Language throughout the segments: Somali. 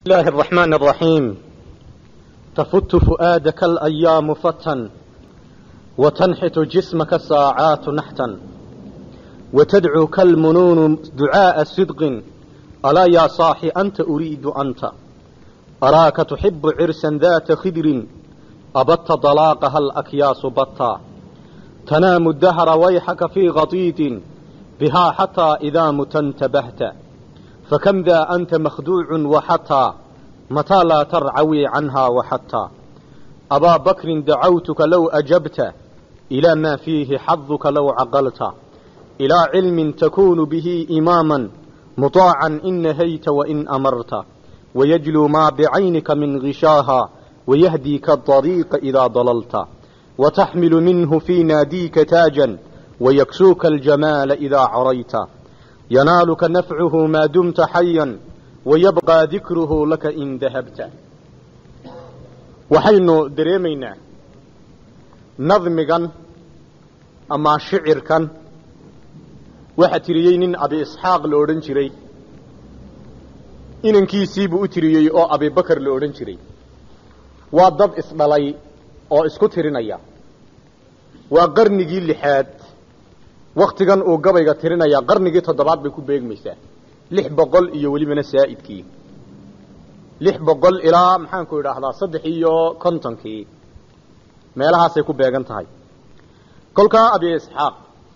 الله الرحمن الرحيم تفت فؤادك الأيام فتا وتنحت جسمك الساعات نحتا وتدعوك المنون دعاء صدق ألا يا صاح أنت أريد أنت أراك تحب عرسا ذات خدر أبت ضلاقها الأكياس بطا تنام الدهر ويحك في غطيط بها حتى إذا مت انتبهت فكم ذا أنت مخدوع وحتى متى لا ترعوي عنها وحتى أبا بكر دعوتك لو أجبت إلى ما فيه حظك لو عقلت إلى علم تكون به إماما مطاعا إن نهيت وإن أمرت ويجلو ما بعينك من غشاها ويهديك الطريق إذا ضللت وتحمل منه في ناديك تاجا ويكسوك الجمال إذا عريت ينالك نفعه ما دمت حيا ويبقى ذكره لك إن ذهبت waxaynu dareemaynaa nadmigan ama shicirkan waxaa tiriyey nin abi isxaaq la odhan jiray inankiisiibuu u tiriyey oo abibakar la odhan jiray waa dad isdhalay oo isku tirinaya waa qarnigii lixaad waktigan uu gabayga tirinaya qarnigii toddobaad bay ku beegmaysaa lix boqol iyo welibana saa'idkii lix boqol ilaa maxaanku idhaahdaa saddex iyo kontonkii meelahaasay ku beegan tahay kolkaa abi isxaaq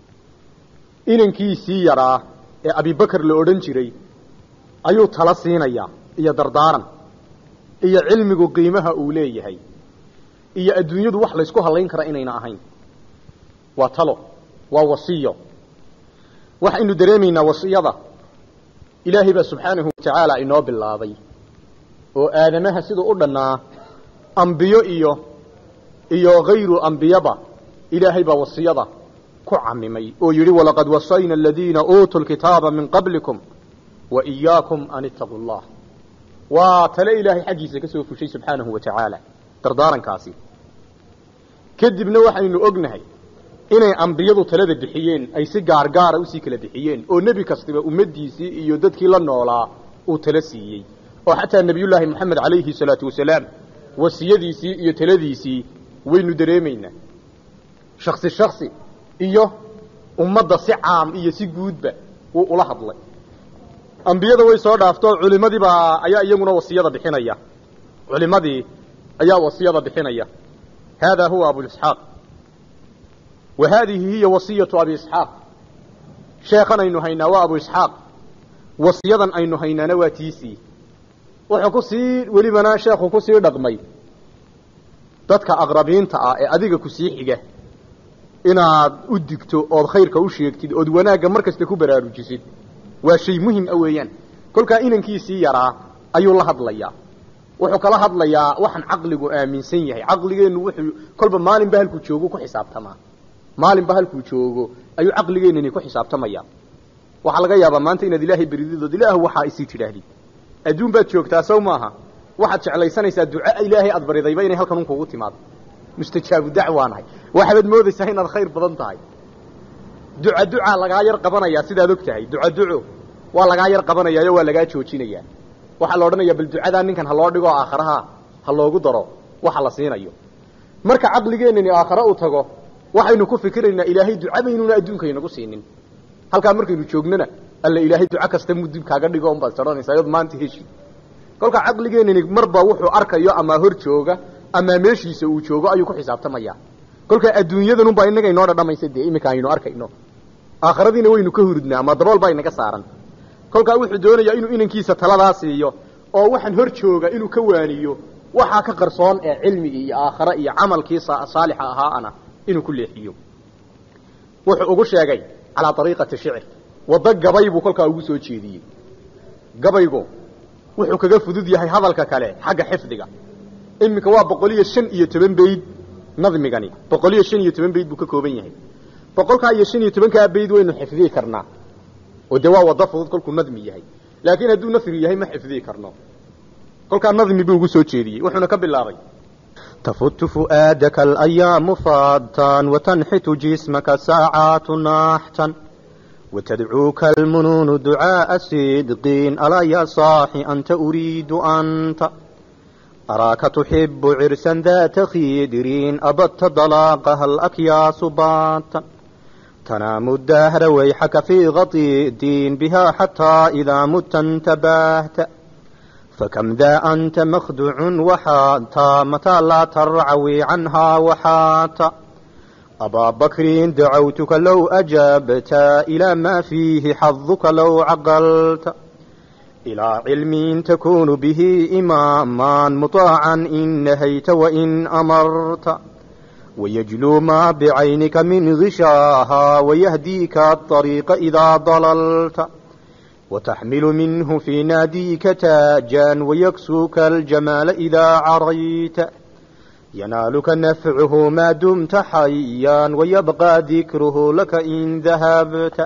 inankiisii yaraa ee abibakar la odhan jiray ayuu tala siinayaa iyo dardaaran iyo cilmigu qiimaha uu leeyahay iyo adduunyadu wax laysku hallayn kara inayna ahayn waa talo waa wasiyo waxaynu dareemaynaa wasiyada ilaahay baa subxaanahu watacaala inoo bilaabay oo aadamaha siduu u dhannaa ambiyo iyo iyo hayru ambiyaba ilaahay baa wasiyada ku camimay oo yidhi walaqad wasayna aladiina uutuu lkitaaba min qablikum wa iyaakum an ittaquu llah waa tale ilaahay xaggiisa ka soo fushay subxaanahu wa tacaala dardaarankaasi kadibna waxaynu ognahay inay ambiyadu talada bixiyeen ay si gaargaara usii kala bixiyeen oo nebi kastiba ummaddiisii iyo dadkii la noolaa uu tala siiyey oo xataa nebiyullaahi moxamed calayhi salaatu wasalaam wasiyadiisii iyo taladiisii waynu dareemaynaa shaksi shaksi iyo ummadda si caam iyo si guudba wuu ula hadlay ambiyada way soo dhaafto culimadiibaa ayaa iyaguna wasiyada bixinaya culimadii ayaa wasiyada bixinaya haadaa huwa abuisxaaq wa haadihi hiya wasiyatu abi isxaaq sheekhan aynu haynaa waa abu isxaaq wasiyadan aynu haynaana waa tiisii wuxuu ku sii welibana sheekhu ku sii dhaqmay dadka aqrabiinta ah ee adiga ku sii xiga inaad u digto ood khayrka u sheegtid ood wanaagga mar kasta ku baraarujisid waa shay muhim a weeyaan kolkaa inankiisii yaraa ayuu la hadlayaa wuxuu kala hadlayaa waxaan caqligu aaminsan yahay caqligeennu wuxuu kolba maalinba halkuu joogo ku xisaabtamaa maalinba halkuu joogo ayuu caqligeennani ku xisaabtamaya waxaa laga yaabaa maanta inaad ilaahay berididood ilaah waxaa isii tidhaahdid adduun baad joogtaa sow maaha waxaad jeclaysanaysaa duca ilaahay aad baridayba inay halkan un kugu timaado mustajaabu dacwaanahay waxaad moodaysaa inaad khayr badan tahay duca ducaa lagaa yar qabanayaa sidaad og tahay duca duco waa lagaa yar qabanayaayo waa lagaa joojinayaa waxaa la odhanayaa bal ducadaa ninkan ha loo dhigo aakharaha ha loogu daro waxa la siinayo marka caqligeennani aakhare u tago waxaynu ku fikiraynaa ilaahay duca baynuna adduunka inagu siinin halkaa markaynu joognana alla ilaahay duco kasta mudib kaaga dhigo unbaad odhanaysaa iyad maanta heshi kolkaa caqligeennani marba wuxuu arkayo ama hor jooga ama meeshiisa uu joogo ayuu ku xisaabtamaya kolkaa adduunyadanunbaa inaga inoo dhadhamaysa dee iminka aynu arkayno aakhiradiina waynu ka hurudnaa ama dabool baa inaga saaran kolkaa wuxuu doonayaa inuu inankiisa taladaa siiyo oo waxaan hor jooga inuu ka waaniyo waxaa ka qarsoon ee cilmigii iyo aakhare iyo camalkii saalixa ahaana inuu ku leexiyo wuxuu ugu sheegay calaa ariiqati shicr waddo gabay buu kolkaa ugu soo jeediyey gabaygu wuxuu kaga fudud yahay hadalka kale xagga xifdiga iminka waa boqol iyo shan iyo toban bayd nadmigani boqol iyo shan iyo toban bayd buu ka kooban yahay boqolkaa iyo shan iyo tobankaa bayd waynu xifdiyi karnaa oo dee waa waddo fudud kolkuu nadmi yahay laakiin hadduu nasri yahay ma xifdiyi karno kolkaa nadmi buu ugu soo jeediyey wuxuuna ka bilaabay تفت فؤادك الأيام فاضتا وتنحت جسمك ساعات ناحتا وتدعوك المنون دعاء صدقين ألا يا صاحي أنت أريد أنت أراك تحب عرسا ذات خيدرين أبت ضلاقها الأكياس باتا تنام الدهر ويحك في غطي الدين بها حتى إذا مت انتبهت فكم ذا أنت مخدوع وحاتا متى لا ترعوي عنها وحاتا أبا بكر دعوتك لو أجبت إلى ما فيه حظك لو عقلت إلى علم تكون به إماما مطاعا إن نهيت وإن أمرت ويجلو ما بعينك من غشاها ويهديك الطريق إذا ضللت وتحمل منه في ناديك تاجا ويكسوك الجمال إذا عريت ينالك نفعه ما دمت حيا ويبقى ذكره لك إن ذهبت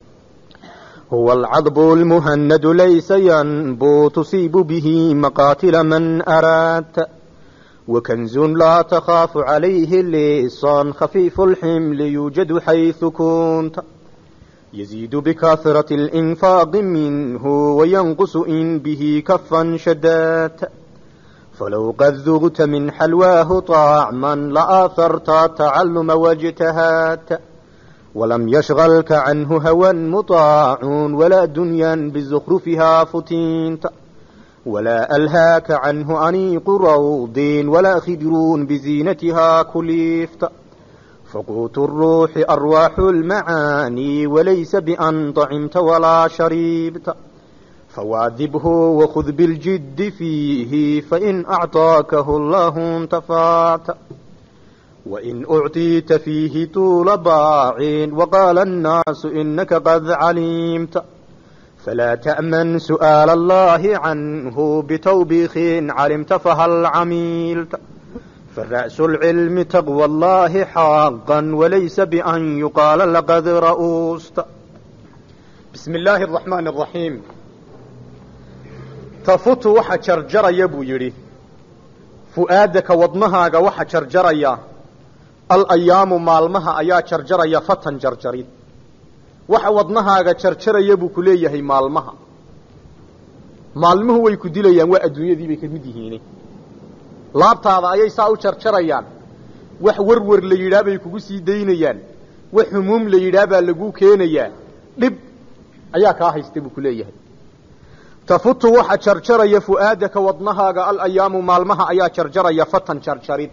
هو العضب المهند ليس ينبو تصيب به مقاتل من أرادت وكنز لا تخاف عليه اللصان خفيف الحمل يوجد حيث كنت يزيد بكثرة الإنفاق منه وينقص إن به كفا شدات فلو قد ذغت من حلواه طعما لآثرت التعلم واجتهات ولم يشغلك عنه هوى مطاع ولا دنيا بزخرفها فتنت ولا ألهاك عنه أنيق روض ولا خدر بزينتها كلفت فقوت الروح أرواح المعاني وليس بأن طعمت ولا شربت فواذبه وخذ بالجد فيه فإن أعطاكه الله انتفعت وإن أعطيت فيه طول باع وقال الناس إنك قد علمت فلا تأمن سؤال الله عنه بتوبيخ علمت فهل عملت فرأس العلم تقوى الله حقا وليس بأن يقال لقد رؤوست بسم الله الرحمن الرحيم tafutu waxa jarjaraya buu yidhi fu'aadaka wadnahaaga waxa jarjaraya alayaamu maalmaha ayaa jarjaraya fatan jarjarid waxa wadnahaaga jarjaraya buu ku leeyahay maalmaha maalmuhu way ku dilayaan waa adduunyadii bay ka mid yihiin laabtaada ayay saa u jarjarayaan wax werwer la yidhaah bay kugu sii daynayaan wax humuum la yidhaah baa laguu keenayaa dhib ayaa kaa haysta buu ku leeyahay tafutu waxa jarjaraya fu'aadaka wadnahaaga alayaamu maalmaha ayaa jarjaraya fatan jarjarid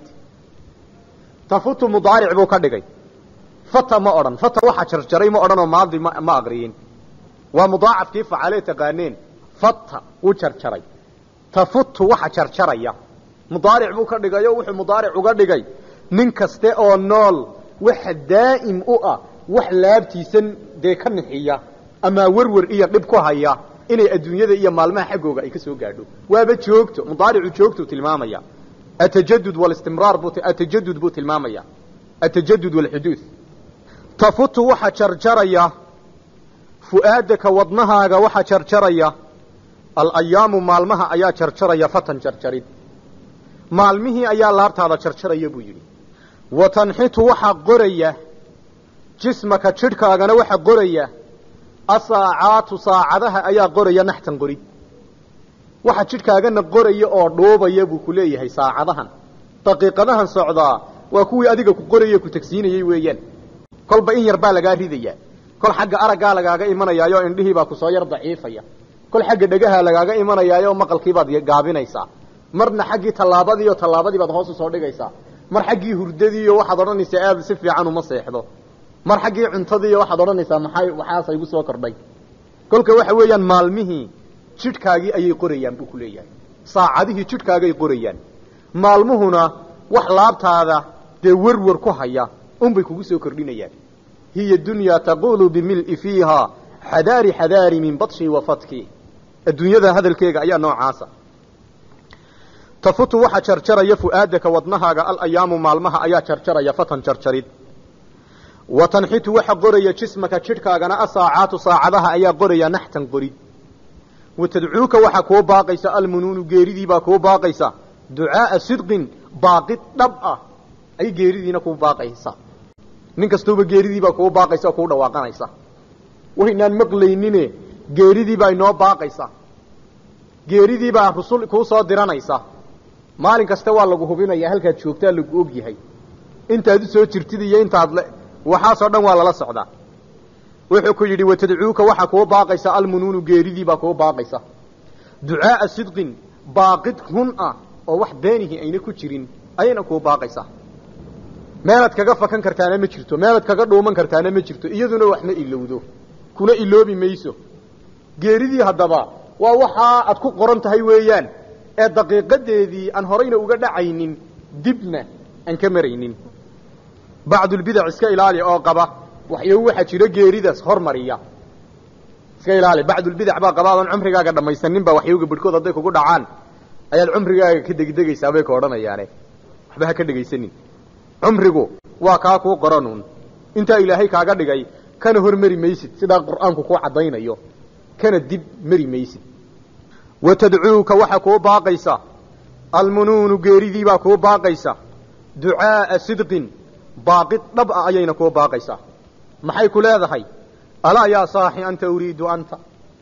tafutu mudaaric buu ka dhigay fata ma odhan fata waxa jarjaray ma odhanoo maadi ma ma aqriyin waa mudaacafkii facalee taqaaneen fata wuu jarjaray tafutu waxa jarjaraya mudaaric buu ka dhigay oo wuxuu mudaaric uga dhigay nin kaste oo nool waxa daa'im u ah wax laabtiisan dee ka nixiya ama werwer iyo dhib ku haya inay adduunyada iyo maalmaha xaggooga ay ka soo gaadho waaba joogto mudaaricu joogtuu tilmaamaya atajadud walistimraar buu atajadud buu tilmaamaya atajadud walxuduud tafutu waxa jarjaraya fu'aadaka wadnahaaga waxa jarjaraya alayaamu maalmaha ayaa jarjaraya fatan jarjarid maalmihii ayaa laabtaada jarjaraya buu yidhi wa tanxitu waxaa qoraya jismaka jidhkaagana waxa qoraya asaacaatu saacadaha ayaa qoraya naxtan qorid waxa jidhkaagana qoraya oo dhuubaya buu ku leeyahay saacadahan daqiiqadahan socdaa waa kuwii adiga ku qoraya ku tagsiinayey weeyaan kolba in yar baa lagaa ridaya kol xagga araggaa lagaaga imanayaayo indhihii baa kusoo yar daciifaya kol xagga dhegaha lagaaga imanayaayo maqalkiibaad gaabinaysaa marna xaggii tallaabadiiyo tallaabadii baad hoos usoo dhigaysaa mar xaggii hurdadiiyo waxaad odhanaysaa aad si fiican uma seexdo mar xaggii cuntadiiyo waxaad odhanaysaa maxay waxaasa igu soo kordhay kolka waxa weeyaan maalmihii jidhkaagii ayay qorayaan buu ku leeyahay saacadihii jidhkaagay qorayaan maalmuhuna wax laabtaada dee werwer ku haya unbay kugu soo kordhinayaan hiya dunyaa taqulu bimil'i fiiha xadaari xadaari min badshi wa fatki adduunyada hadalkeega ayaa noocaasa tafutu waxa jarjaraya fu'aadaka wadnahaaga alayaamu maalmaha ayaa jarjaraya fatan jarjarid wa tanxitu waxa qoraya jismaka jidhkaagana asaacaatu saacadaha ayaa qoraya naxtan qorid wa tadcuuka waxaa kuu baaqaysa almunuunu geeridiibaa kuu baaqaysa ducaaa sidqin baaqid dhab ah ay geeridiina kuu baaqaysa nin kastuuba geeridiibaa kuu baaqaysa oo kuu dhawaaqanaysa waynaan maqlaynine geeridii baa inoo baaqaysa geeridii baa rusul kuu soo diranaysa maalin kasta waa lagu hubinaya halkaad joogtaa lagu og yahay intaad u soo jirtid iyo intaad le waxaasoo dhan waa lala socdaa wuxuu ku yidhi watadcuuka waxaa kuu baaqaysa almunuunu geeridii baa kuu baaqaysa ducaaa sidqin baaqid run ah oo wax beenihi ayna ku jirin ayayna kuu baaqaysaa meelaad kaga fakan kartaana ma jirto meelaad kaga dhuuman kartaana ma jirto iyaduna wax ma ilowdo kuna iloobi mayso geeridii haddaba waa waxaa aad ku qoran tahay weeyaan ee daqiiqadeedii aan horayna uga dhacaynin dibna aan ka maraynin bacdulbidac iska ilaali oo qaba waxyo waxaa jira geeridaas hormariya iska ilaali bacdulbidac baa qaba adan cumrigaaga dhammaysanin baa waxyowga bidhkood hadday kugu dhacaan ayaad cumrigaaga ka degdegaysaa bay ka odhanayaane waxba ha ka dhegaysanin cumrigu waa kaa kuu qoranuun intaa ilaahay kaaga dhigay kana hormari maysid sidaa qur'aanku kuu caddaynayo kana dib mari maysid wa tadcuuka waxaa kuu baaqaysa almunuunu geeridii baa kuu baaqaysa ducaaa sidqin baaqid dhab ah ayayna kuu baaqaysaa maxay ku leedahay alaa yaa saaxi anta uriidu anta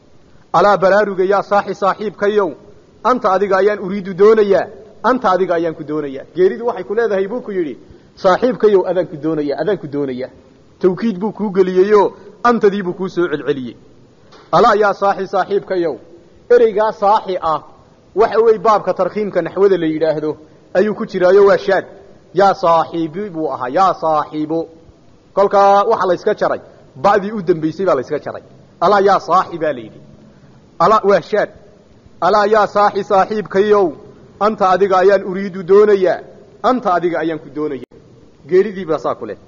alaa baraaruga yaa saaxi saaxiibkayow anta adiga ayaan uriidu doonayaa anta adiga ayaan ku doonayaa geeridu waxay ku leedahay buu ku yidhi saaxiibkayow adaan ku doonaya adaan ku doonayaa tawkiid buu kuu geliyeyoo antadii buu kuu soo celceliyey alaa yaa saaxi saaxiibkayow ereygaa saaxi ah waxa weeye baabka tarkiimka naxwada la yidhaahdo ayuu ku jiraayo waa shaad yaa saaxiibi buu ahaa yaa saaxiibo kolkaa waxaa la yska jaray ba'dii u dambaysay baa la yska jaray alaa yaa saaxi baa la yidhi alaa waa shaad alaa yaa saaxi saaxiibkayow anta adiga ayaan uriidu doonayaa anta adiga ayaan ku doonaya geeridii baa saa ku leh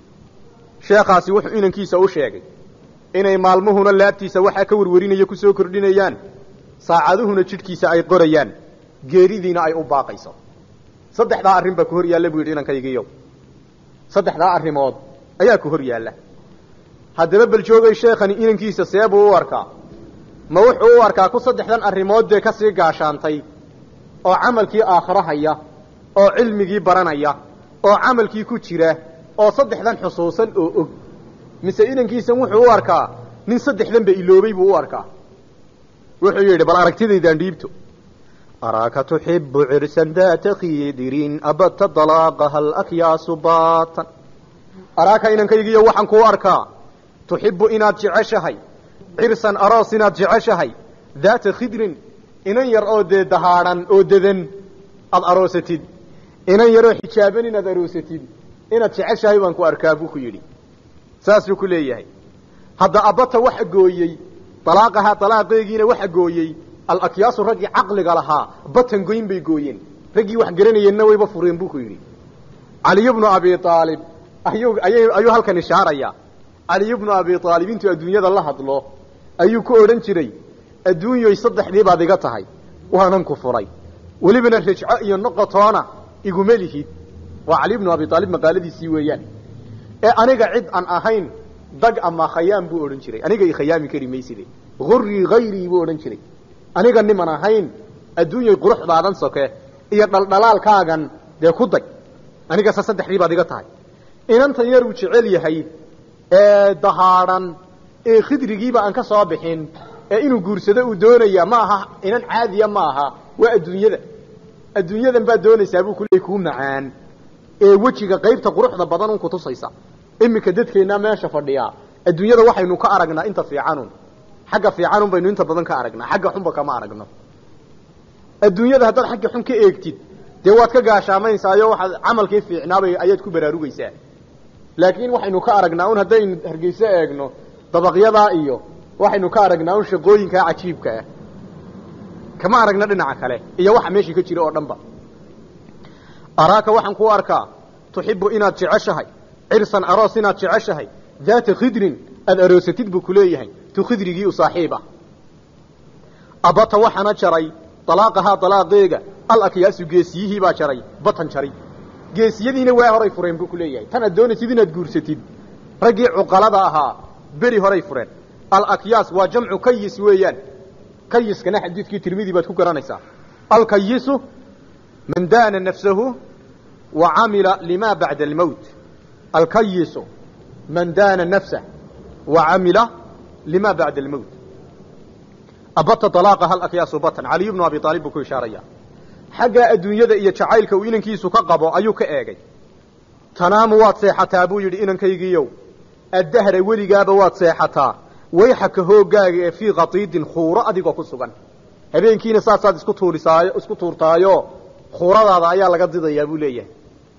sheekhaasi wuxuu inankiisa u sheegay inay maalmuhuna laabtiisa waxaa ka warwarinaya ku soo kordhinayaan saacaduhuna jidhkiisa ay qorayaan geeridiina ay u baaqayso saddexdaa arrin baa ku hor yaalla buu yidhi inankaygiiyow saddexdaa arrimood ayaa ku hor yaalla haddaba bal joogay sheekhani inankiisa see buu u arkaa ma wuxuu u arkaa ku saddexdan arrimood dee ka sii gaashaantay oo camalkii aakhiro haya oo cilmigii baranaya oo camalkii ku jira oo saddexdan xusuusan oo og mise inankiisan wuxuu u arkaa nin saddexdanba iloobay buu u arkaa wuxuu yidhi bal aragtidaydaan dhiibto أراك تحب عرسا ذات خيدر أبت طلاقها الأكياس باطا araaka inankaygiiyo waxaan kuu arkaa tuxibu inaad jeceshahay cirsan aroos inaad jeceshahay daata khidrin inan yar oo dee dahaadhan oo dedan aad aroosatid inan yaroo xijaaban inaad aroosatid inaad jeceshahay baan ku arkaa buu ku yidhi saasuu ku leeyahay hadda abata waxa gooyey alaaqahaa alaaqeegiina waxa gooyey alakyaasu raggii caqliga lahaa batan goyn bay gooyeen raggii wax garanayeenna wayba fureen buu ku yidhi caliy bnu abi aalib ayuu ayay ayuu halkan ishaaraya caliy bnu abi aalib intuu adduunyada la hadlo ayuu ku odhan jiray adduunyoy saddexdii baad iga tahay waanan ku furay welibana rajco iyo noqotoona iguma lihid waa cali bnu abi aalib maqaaladiisii weeyaan ee aniga cid aan ahayn dag ama khayaam buu odhan jiray aniga i khayaami kari mayside hurrii hayrii buu odhan jiray aniga niman ahayn adduunyay quruxdaadan soke iyo dhaldhalaalkaagan dee ku day anigase saddexdii baad iga tahay inantan yar uu jecel yahay ee dahaadhan ee khidrigiiba aan ka soo bixin ee inuu guursado uu doonaya ma aha inan caadiya ma aha waa adduunyada adduunyadan baad doonaysaa buu kuleey kuu macaan ee wejiga qaybta quruxda badan un kutusaysa iminka dadkeennaa meesha fadhiyaa adduunyada waxaynu ka aragnaa inta fiicanun xagga fiicanun baynu inta badan ka aragnaa xagga xunba kama aragno adduunyada haddaad xagga xun ka eegtid dee waad ka gaashaamaysaayo waxaad camalkii fiicnaabay ayaad ku baraarugaysaa laakiin waxaynu ka aragnaa un haddaynu hargeyso eegno dabaqyadaa iyo waxaynu ka aragnaa un shaqooyinkaa cajiibka ah kama aragna dhinaca kale iyo waxa meeshii ka jira oo dhan ba araaka waxaan kuu arkaa tuxibu inaad jeceshahay cirsan aroos inaad jeceshahay daata khidrin aada aroosatid buu kuleeyahay tu khidrigii u saaxiib ah abata waxaana jaray alaaqahaa alaaqeega alakyaasu geesiyihii baa jaray batan jaray geesiyadiina waa horay fureen buu kuleeyahay tan aad doonaysid inaad guursatid raggii cuqalada ahaa beri horay fureen alakyaas waa jamcu kayis weeyaan kayiskana xadiidkii tirmidi baad ku garanaysaa alkayisu man daana nafsahu wa camila lima bacda almowt alkayisu man daana nafsah wa camila lima bacda almowt abata dalaaqa hal akyaasu batan caliyu bnu abi aalib buu ku ishaaraya xaggaa adduunyada iyo jacaylka uu inankiisu ka qabo ayuu ka eegay tanaamu waad seexataa buu yidhi inankaygiiyow addahra weligaaba waad seexataa wayxaka hooggaaga ee fii khatiidin khuuro adigoo ku sugan habeenkiina saasaad isku tuurisaayo isku tuurtaayo khuuradaada ayaa laga didayaa buu leeyahay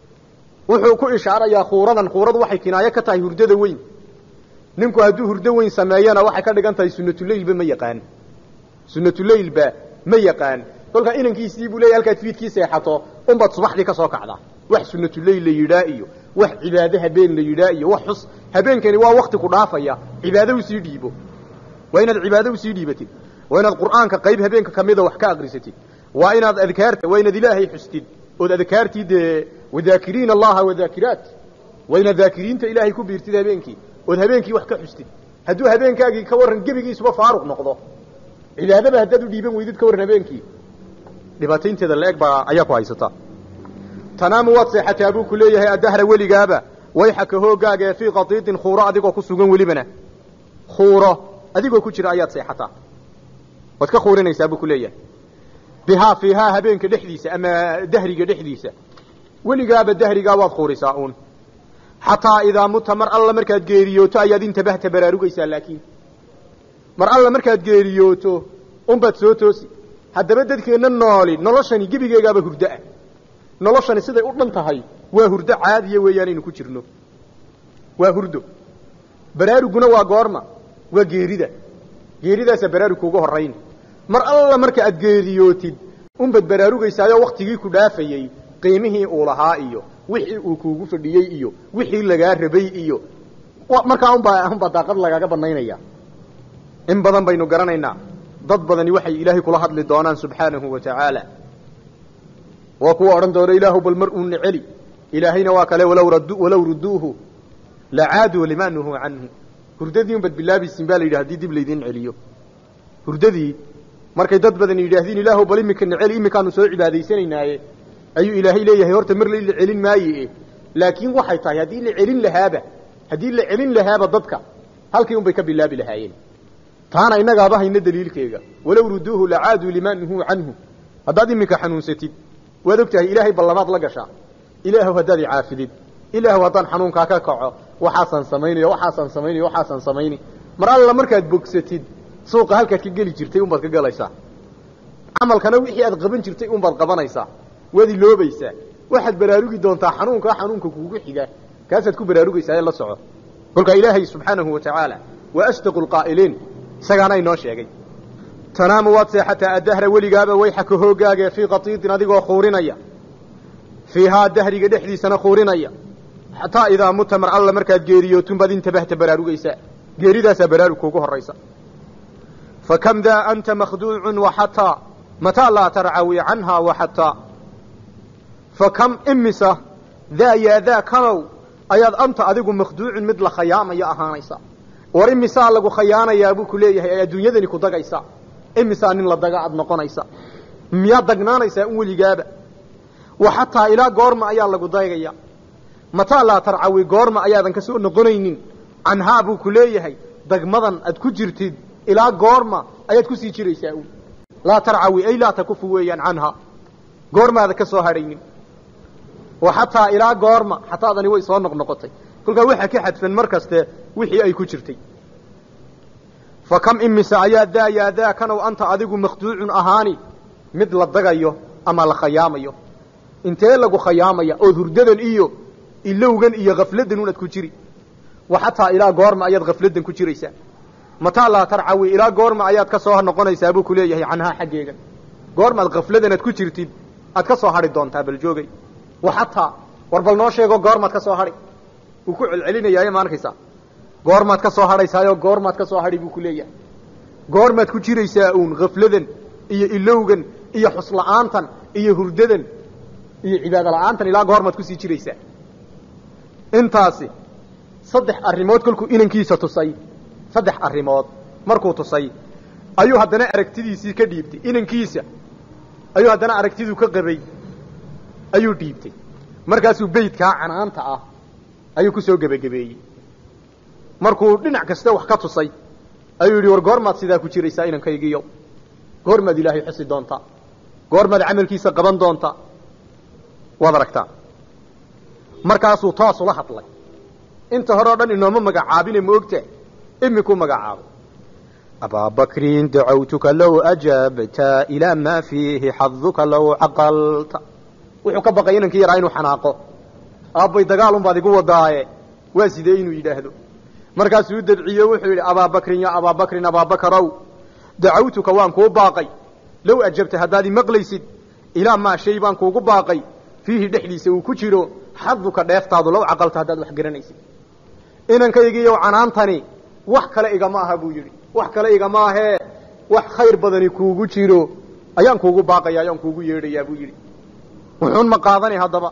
wuxuu ku ishaarayaa khuuradan khuuradu waxay kinaayo ka tahay hurdada weyn ninku hadduu hurdo weyn sameeyana waxay ka dhigan tahay sunnatuleylba ma yaqaan sunnatuleylba ma yaqaan kolkaa inankiisii buu leeyahy halkaad fiidkii seexato unbaad subaxdii ka soo kacdaa wax sunnatuleyl la yidhaa iyo wax cibaado habeen la yidhaa iyo wax xus habeenkani waa wakti ku dhaafaya cibaado usii dhiibo waa inaad cibaado usii dhiibatid waa inaad qur'aanka qayb habeenka kamida wax ka akrisatid waa inaad adkaarta waa inaad ilaahay xustid ood adkaartii dee wadaakiriina allaha wadaakiraat waa inaad daakiriinta ilaahay ku biirtid habeenkii ood habeenkii wax ka xustid hadduu habeenkaagii ka warran gebigiisuba faaruq noqdo cibaadaba haddaad u dhiiban weydid ka warran habeenkii dhibaataynteeda la-eg baa ayaa ku haysata tanaamu waad seexataa buu ku leeyahay addahra weligaaba wayxaka hooggaaga ee fii qatiidin khuuro adigoo ku sugan welibana khuuro adigoo ku jira ayaad seexataa waad ka khuurinaysaa buu ku leeyahay bihaa fiihaa habeenka dhexdiisa ama dahriga dhexdiisa weligaaba dahrigaa waad khuurisaa uun xataa idaa muta mar alla markaad geeriyooto ayaad intabahta baraarugaysaa laakiin mar alla markaad geeriyooto unbaad soo toosi haddaba dadkeenna nooli noloshani gebigeegaaba hurdoah noloshani siday u dhan tahay waa hurdo caadiya weeyaanaynu ku jirno waa hurdo baraaruguna waa goorma waa geerida geeridaasa baraarug kuuga horrayn mar alla marka aad geeriyootid unbaad baraarugaysaayo waktigii ku dhaafayey qiimihii uu lahaa iyo wixii uu kuugu fadhiyey iyo wixii lagaa rabay iyo markaa unbaa unbaa daaqad lagaaga banaynaya in badan baynu garanaynaa dad badani waxay ilaahay kula hadli doonaan subxaanahu wa tacaala waa kuwa odhan doona ilaahu bal mar uuna celi ilaahayna waa kale walaw rad walaw ruduuhu lacaaduu lima nuhuu canhu hurdadii unbaad bilaabaysiin baa la yidhi hadii dib laydin celiyo hurdadii markay dad badan yidhaahdiin ilaahu bal imikana celi imikaanu soo cibaadaysanaynaye ayuu ilaahay leeyahay horta mar la celin maaye laakiin waxay tahay haddii la celin lahaaba haddii la celin lahaaba dadka halkii un bay ka bilaabi lahaayeen taana innagaaba hayna daliilkeega walow ruduuhu lacaaduu lima nuhuu canhu haddaad iminka xanuunsatid waad og tahay ilaahay ballamaad la gashaa ilaahu haddaad icaafidid ilaahu haddaan xanuunkaa ka kaco waxaasaan samaynaya waxaasaan samaynaya waxaasaan samayni mar alla markaad bogsatid suuqa halkaad ka geli jirtay unbaad ka galaysaa camalkana wixii aad qaban jirtay unbaad qabanaysaa waad iloobaysaa waxaad baraarugi doontaa xanuunkaa xanuunka kuugu xiga kaasaad ku baraarugaysaa ee la soco kolkaa ilaahay subxaanahu wa tacaala waa asdaqu lqaa'iliin isagaana inoo sheegay tanaamu waad seexataa addahra weligaaba wayxaka hooggaaga fii qatiidin adigoo khuurinaya fiihaa dahriga dhexdiisana khuurinaya xataa idaa muta mar alla markaad geeriyootunbaad intabahta baraarugaysaa geeridaasaa baraarug kuugu horraysa fa kam daa anta makhduucun waxataa mataa laa tarcawi canhaa waxataa fa kam imisa daa yaa daa kanow ayaad anta adigu makhduucun mid la khayaamaya ahaanaysa war imisaa lagu khayaanayaa buu ku leeyahay ee adduunyadani ku dagaysa imisaa nin la daga aad noqonaysa miyaad dagnaanaysaa in weligaaba wa xataa ilaa goorma ayaa lagu daygaya mataa laa tarcawi goorma ayaadan ka soo noqonaynin canhaa buu ku leeyahay dagmadan aad ku jirtid ilaa goorma ayaad kusii jiraysaa un laa tarcawi ay laa takufu weeyaan canhaa goormaada ka soo hadhaynin wa xataa ilaa goorma xataadani way soo noqnoqotay kolkaa waxaa ka xadfan mar kaste wixii ay ku jirtay fa kam imise ayaa daa yaa daa kanow anta adigu makhduucun ahaani mid la dagayo ama la khayaamayo intee lagu khayaamaya ood hurdadan iyo ilowgan iyo khafladan unaad ku jiri wa xataa ilaa goorma ayaad khafladan ku jiraysaa mataa laa tarcawi ilaa goorma ayaad ka soo noqonaysaa buu ku leeyahay canhaa xaggeega goormaad khafladan aad ku jirtid aad ka soo hadhi doontaa bal joogay wa xataa war bal noo sheego goormaad ka soo hadhi wuu ku celcelinayaaye ma arkaysaa goormaad ka soo hadhaysaayo goormaad ka soo hadhi buu ku leeyahay goormaad ku jiraysaa uun khafladan iyo ilowgan iyo xusla'aantan iyo hurdadan iyo cibaado la'aantan ilaa goormaad kusii jiraysaa intaasi saddex arrimood kolkuu inankiisa tusay saddex arrimood markuu tusay ayuu haddana aragtidiisii ka dhiibtay inankiisa ayuu haddana aragtiduu ka qabay ayuu dhiibtay markaasuu beydkaa canaanta ah ayuu ku soo gebagabeeyey markuu dhinac kasta wax ka tusay ayuu yidhi war goormaad sidaa ku jiraysaa inankaygiiyo goormaad ilaahay xusi doontaa goormaad camalkiisa qaban doontaa waad aragtaa markaasuu toos ula hadlay inta hore o dhan inooma magacaabine ma ogta imikuu magacaabay أبا بكر دعوتك لو أجبت إلى ما فيه حظك لو عقلت wuxuu ka baqay inankii yaraa inuu xanaaqo aabbay dagaalun baad igu wadaaye waa sidee inuu yidhaahdo markaasuu u dabciye wuxuu yidhi abaabakrin ya abaabakrin abaabakarow dacawtuka waan kuu baaqay low ajabta haddaad imaqlaysid ilaa maa shay baan kuugu baaqay fiihi dhexdiisa uu ku jiro xaduka dheeftaadu low caqalta haddaad wax garanaysid inankaygiiyow canaantani wax kale igama aha buu yidhi wax kale igama ahee wax khayr badani kuugu jiro ayaan kuugu baaqaya ayaan kuugu yeedhayaa buu yidhi wuxuun ma qaadani haddaba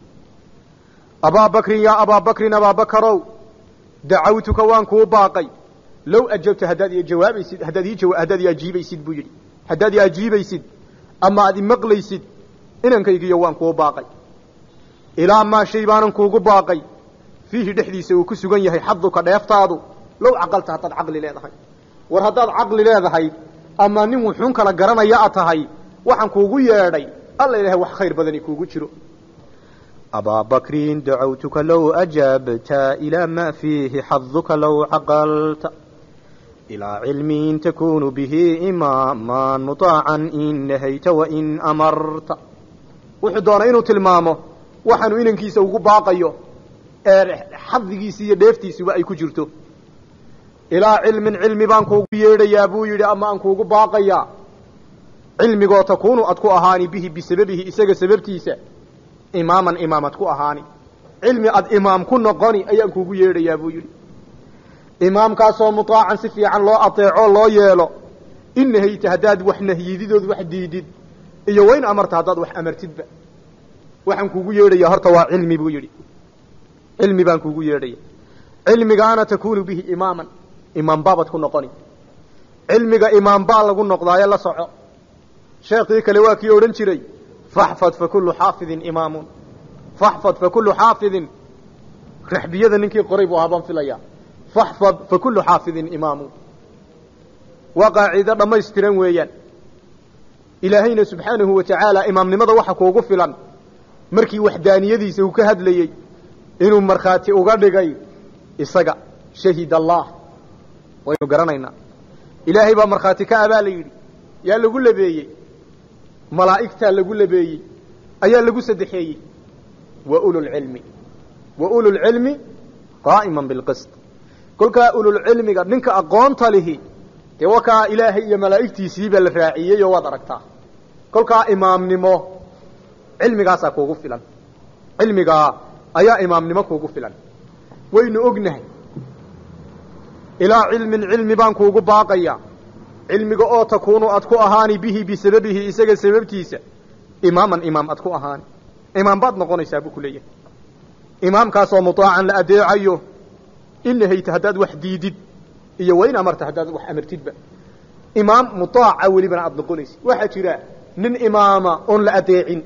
abaabakrin yaa abaabakrin abaabakarow dacawtuka waan kuu baaqay low ajabta haddaad i jawaabaysid haddaad ii jawa haddaad i ajiibaysid buu yidhi haddaad i ajiibaysid ama aad imaqlaysid inankaygiiyo waan kuu baaqay ilaa maa shay baanan kuugu baaqay fiihi dhexdiisa uu ku sugan yahay xaduka dheeftaadu low caqalta haddaad caqli leedahay war haddaad caqli leedahay ama nin wuxuun kala garanaya a tahay waxaan kuugu yeedhay alla ilahay wax khayr badani kuugu jiro أبا بكر دعوتك لو أجبت إلى ما فيه حظك لو عقلت إلى علم تكون به إماما مطاعا إن نهيت وإن أمرت wuxuu doonay inuu tilmaamo waxaanu inankiisa ugu baaqayo ee xadigiisi iyo dheeftiisuba ay ku jirto ilaa cilmin cilmi baan kuugu yeedhayaa buu yidhi ama aan kuugu baaqayaa cilmigoo takuunu ad ku ahaani bihi bisababihi isaga sababtiisa imaaman imaamad ku ahaani cilmi ad imaam ku noqoni ayaan kuugu yeedhayaa buu yidhi imaamkaasoo mutaacan si fiican loo ateeco loo yeelo in nahayta haddaad wax nahyididood wax diidid iyo wayn amarta haddaad wax amartidba waxaan kuugu yeedhayaa horta waa cilmi buu yidhi cilmi baan kuugu yeedhaya cilmigaana takuunu bihi imaaman imaam baabad ku noqoni cilmiga imaam baa lagu noqdaayo la soco sheekii kale waa kii odhan jiray faxfad fa kullu xaafidin imaamun faxfad fa kullu xaafidin raxbiyada ninkii qoray buu ahaa baan filaya faxfad fa kullu xaafidin imaamun waa qaacido dhammaystiran weeyaan ilaahayna subxaanahu wa tacaala imaamnimada waxa kuugu filan markii waxdaaniyadiisa uu ka hadlayey inuu markhaati uga dhigay isaga shahid allah waynu garanaynaa ilaahay baa markhaati ka abaa la yidhi yaa lagu labeeyey malaa'igtaa lagu labeeyey ayaa lagu saddexeeyey wa ululcilmi wa ululcilmi qaa'iman bilqist kolkaa ululcilmiga ninka aqoonta lihi dee wakaa ilaahay iyo malaa'igtiisiibaa la raaciyey oo waad aragtaa kolkaa imaamnimo cilmigaasaa kuugu filan cilmigaa ayaa imaamnimo kuugu filan waynu ognahay ilaa cilmin cilmi baan kuugu baaqaya cilmiga oo takuunu ad ku ahaani bihi bisababihi isaga sababtiisa imaaman imaam ad ku ahaani imaam baad noqonaysaa buu ku leeyahay imaamkaasoo mutaacan la adeecayo in nahayta haddaad wax diidid iyo wayn amarta haddaad wax amartidba imaam mutaaca welibana aada noqonaysid waxaa jira nin imaama oon la adeecin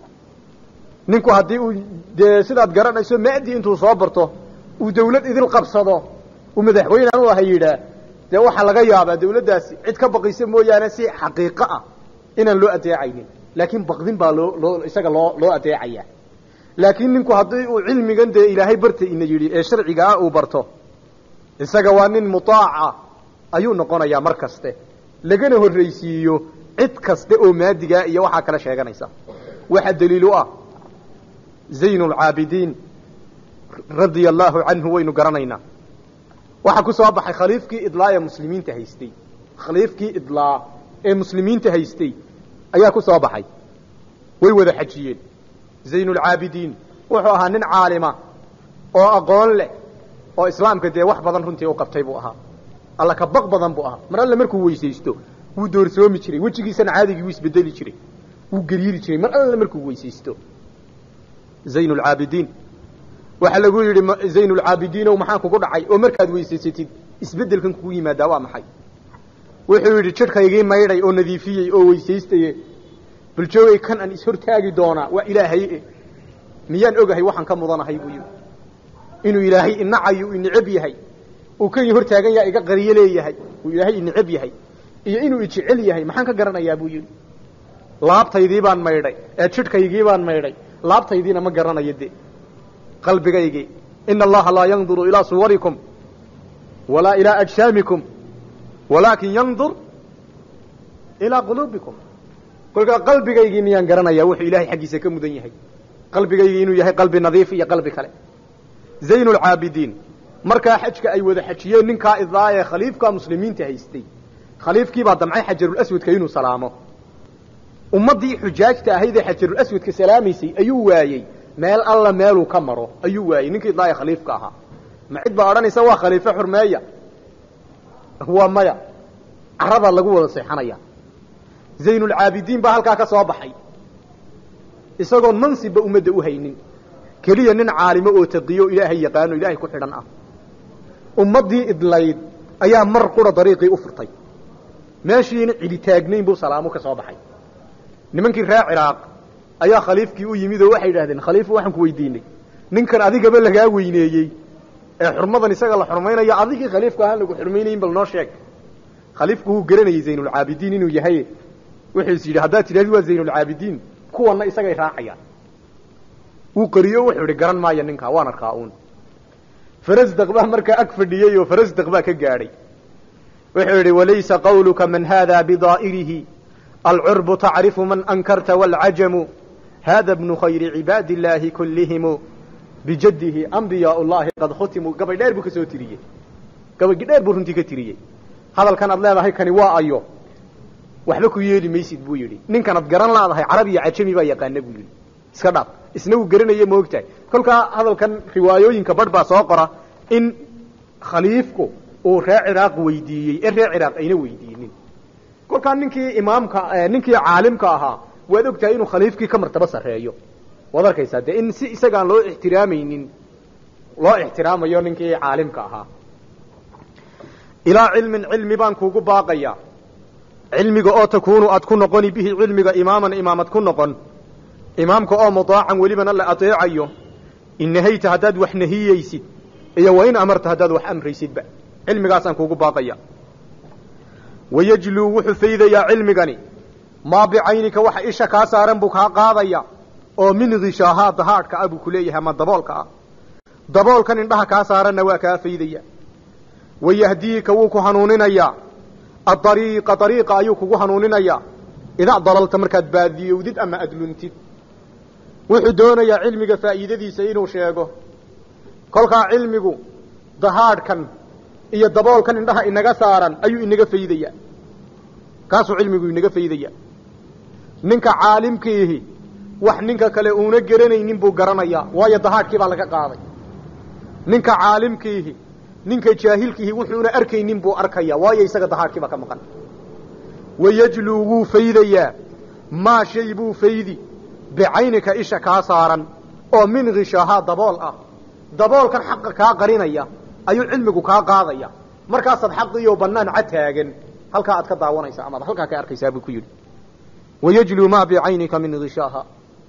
ninku haddii uu dee sidaad garanayso maadi intuu soo barto uu dawlad idil qabsado uu madaxweyne anu aha yidhaa dee waxaa laga yaabaa dawladdaasi cid ka baqaysa mooyaane si xaqiiqo ah inaan loo adeecaynin laakiin baqdin baa loo loo isaga loo loo adeecaya laakiin ninku haddii uu cilmigan dee ilaahay barta ina yidhi ee sharciga ah uu barto isaga waa nin mutaaca ayuu noqonayaa mar kaste lagana horraysiiyo cid kaste oo maadigaa iyo waxaa kala sheeganaysa waxaa daliil u ah zayn lcaabidiin radia allaahu canhu waynu garanaynaa waxaa ku soo baxay khaliifkii idlaa ee muslimiinta haystay khaliifkii idlaa ee muslimiinta haystay ayaa ku soo baxay way wada xajiyeen zayn lcaabidiin wuxuu ahaa nin caalima oo aqoon leh oo islaamka dee wax badan runtii u qabtay buu ahaa alla ka baq badan buu ahaa mar alle markuu weysaysto wuu doorsoomi jiray wejigiisana caadigii wuu isbedeli jiray wuu gariiri jiray mar alle markuu weysaysto zayn lcaabidiin waxaa lagu yidhi zayn lcaabidiinow maxaa kugu dhacay oo markaad weysaysatid isbedelkan kugu yimaadaa waa maxay wuxuu yidhi jidhkaygii maydhay oo nadiifiyey oo weysaystaye bal joogay kan aan ishortaagi doonaa waa ilaahay miyaan ogahay waxaan ka mudanahay buu yidhi inuu ilaahay inacayo ineceb yahay uu kan hor taagan yaha iga qariyo leeyahay uu ilaahay inicab yahay iyo inuu ijecel yahay maxaan ka garanayaa buu yidhi laabtaydii baan maydhay ee jidhkaygii baan maydhay laabtaydiina ma garanayo de qalbigaygii ina allaha laa yanduru ilaa suwarikum walaa ilaa ajsaamikum walaakin yandur ilaa quluubikum kolkaa qalbigaygii miyaan garanayaa wuxuu ilaahay xaggiisa ka mudan yahay qalbigaygii inuu yahay qalbi nadiif iyo qalbi kale zayn lcaabidiin markaa xajka ay wada xajiyeen ninkaa idaa ee khaliifka muslimiinta haystay khaliifkiibaa damcay xajarulaswadka inuu salaamo ummaddii xujaajta ahayd ee xajarulaswadka salaamaysay ayuu waayey meel alla meeluu ka maro ayuu waayey ninkii idaa ee khaliifka ahaa ma cid baa odhanaysa waa khaliifo xurmeeya waa maya caradaa lagu wada seexanaya zaynulcaabidiin baa halkaa ka soo baxay isagoon mansibba ummadda u haynin keliya nin caalimo oo taqiyo ilaahay yaqaano ilaahay ku xidhan ah ummaddii idlayd ayaa mar qura dariiqii u furtay meeshiina cidi taagnayn buu salaamo ka soo baxay nimankii reer ciraaq ayaa khaliifkii u yimid oo waxay idhahdeen khaliifu waxaan ku weydiinay ninkan adigaba lagaa weyneeyey ee xurmadan isaga la xurmaynayo adigii khaliifku ahaan lagu xurmaynayin bal noo sheeg khaliifku wuu garanayay zaynulcaabidiin inuu yahay wuxuu is yidhi haddaad tidhahdi waa zaynulcaabidiin kuwanna isagay raacayaan wuu qariyo wuxuu idhi garan maayo ninkaa waan arkaa uun farasdaq baa markaa ag fadhiyey oo farasdaq baa ka gaadhay wuxuu yidhi walaysa qawluka man hada bidaa'irihi alcurbu tacrifu man ankarta waalcajamu hada bnu khayri cibaadi illaahi kullihimu bijaddihi ambiyaa llahi qad khutimuu gabay dheer buu ka soo tiriyey gabaygi dheer buu runtii ka tiriyey hadalkan aad leedahay kani waa ayo waxba ku yeeli maysid buu yidhi ninkan ad garan laadahay carab iyo cajami baa yaqaana buu yidhi iska dhaaf isna wuu garanaya maogtahay kolkaa hadalkan riwaayooyinka badh baa soo qora in khaliifku uu reer ciraaq weydiiyey ee reer ciraaq ayna weydiinin kolkaa ninkii imaamka ninkii caalimka ahaa waad ogtahay inuu khaliifkii ka martabo sarreeyo waad arkaysaa dee in si isagaan loo ixtiraamaynin loo ixtiraamayo ninkii caalimka ahaa ilaa cilmin cilmi baan kuugu baaqaya cilmiga oo takuunu aad ku noqoni bihi cilmiga imaaman imaamad ku noqon imaamka oo mudaacan welibana la adeecayo in nahayta haddaad wax nahiyeysid iyo wa in amarta haddaad wax amraysidba cilmigaasaan kuugu baaqaya wayajluu wuxuu faydayaa cilmigani maa bicaynika waxa isha kaa saaran buu kaa qaadaya oo min khishaahaa dahaadhka ah buu ku leeyahay ama daboolka ah daboolkan indhaha kaa saaranna waa kaa faydaya wayahdiika wuu ku hanuuninayaa adariiqa dariiqa ayuu kugu hanuuninayaa idaa dalalta markaad baadiyowdid ama adluntid wuxuu doonayaa cilmiga faa'iidadiisa inuu sheego kolkaa cilmigu dahaadhkan iyo daboolkan indhaha inaga saaran ayuu inaga faydaya kaasuu cilmigu inaga faydaya ninka caalimkiihi wax ninka kale uuna garanaynin buu garanayaa waayo dahaadhkii baa laga qaaday ninka caalimkiihi ninka jaahilkiihi wuxuuna arkaynin buu arkaya waayo isaga dahaadhkii baa ka maqan wayajluu wuu faydayaa maa shay buu faydi bicaynika isha kaa saaran oo min khishaahaa dabool ah daboolkan xaqa kaa qarinaya ayuu cilmigu kaa qaadaya markaasaad xaqiyo bannaan cad taagan halkaa aad ka daawanaysa amaad halkaa ka arkaysaa buu ku yidhi wayajluu maa bicaynika min khishaaha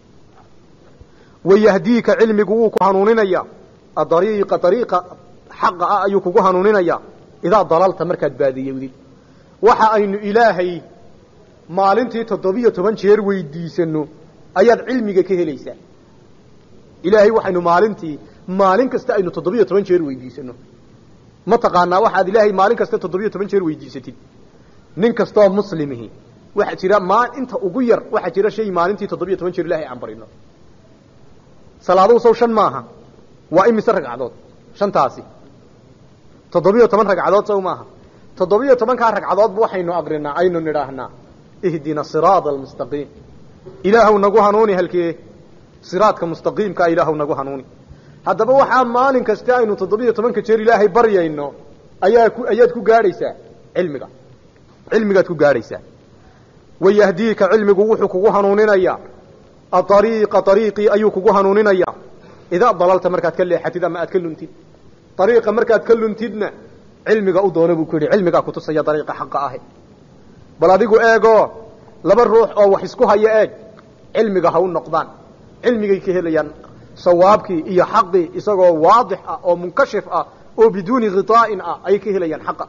wayahdiika cilmigu wuu ku hanuuninaya adariiqa dariiqa xaqa ah ayuu kugu hanuuninaya idaa dalalta markaad baadiyowdid waxa aynu ilaahay maalintii toddobiyo toban jeer weydiisano ayaad cilmiga ka helaysaa ilaahay waxaynu maalintii maalin kasta aynu toddobiyo toban jeer weydiisano ma taqaanaa waxaad ilaahay maalin kasta toddobiyo toban jeer weydiisatid nin kastoo muslimihi waxaa jira maa inta ugu yar waxaa jira shay maalintii toddobiyo toban jeer ilahay aan barino salaaduhu sow shan maaha waa imise ragcadood shantaasi toddobiyo toban ragcadood sow maaha toddobiyo tobankaa ragcadoodba waxaynu aqrinaa aynu nidhaahnaa ihdina siraada almustaqiim ilaahw nagu hanuuni halkee siraadka mustaqiimkaa ilaahw nagu hanuuni haddaba waxaa maalin kaste aynu toddobiyo tobanka jeer ilaahay baryayno ayaa ku ayaad ku gaadhaysaa cilmiga cilmigaad ku gaadhaysaa wayahdiika cilmigu wuxuu kugu hanuuninayaa aariiqa ariiqii ayuu kugu hanuuninayaa idaa dalalta markaad ka leexatid ama aad ka luntid ariiqa markaad ka luntidna cilmiga u doona buu ku yidhi cilmigaa kutusaya dariiqa xaqa ahi bal adigu eegoo laba ruux oo wax isku haya eeg cilmiga ha u noqdaan cilmigay ka helayaan sawaabkii iyo xaqii isagoo waadix ah oo munkashif ah oo biduuni khiطaa'in ah ayay ka helayaan xaqa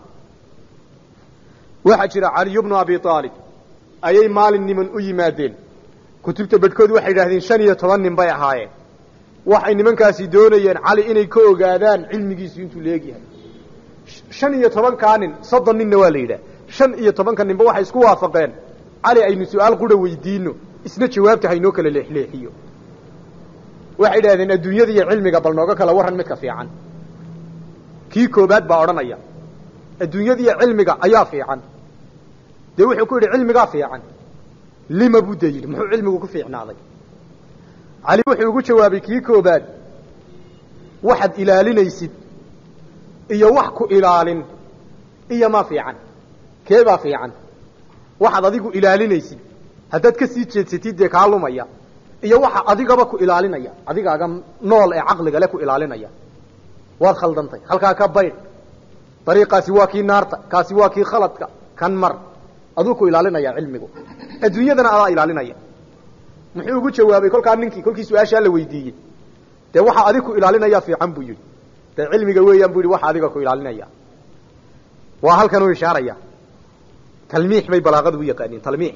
waxaa jira caliyu bnu abi aalib ayay maalin niman u yimaadeen kutubta bedhkood waxay yidhahdeen shan iyo toban nin bay ahaayeen waxay nimankaasi doonayeen cali inay ka ogaadaan cilmigiisu intuu leegyahay shan iyo tobankaa nin soddon ninna waa la yidhah shan iyo tobanka ninba waxay isku waafaqeen cali aynu su-aal qura weydiino isna jawaabta haynoo kala leexleexiyo waxay yidhahdeen adduunyada iyo cilmiga bal nooga kala warran midka fiican kii koobaad baa odhanaya adduunyada iyo cilmiga ayaa fiican dee wuxuu ku yidhi cilmigaa fiican lima buu dee yidhi muxuu cilmigu ku fiicnaaday cali wuxuu ugu jawaabay kii koobaad waxaad ilaalinaysid iyo wax ku ilaalin iyo ma fiican keebaa fiican waxaad adigu ilaalinaysid haddaad ka sii jeedsatid dee kaa lumaya iyo waxa adigaba ku ilaalinaya adigaaga nool ee caqliga le ku ilaalinaya waad khaldantay halkaa ka baydh dariiqaasi waa kii naarta kaasi waa kii khaladka kan mar aduu ku ilaalinaya cilmigu adduunyadana adaa ilaalinaya muxuu ugu jawaabay kolkaa ninkii kolkii su-aashaa la weydiiyey dee waxaa adig ku ilaalinaya fiican buu yidhi dee cilmiga weeyaan bu yidhi waxa adiga ku ilaalinaya waa halkan u ishaaraya talmiix bay balaaqadu u yaqaaniin talmiix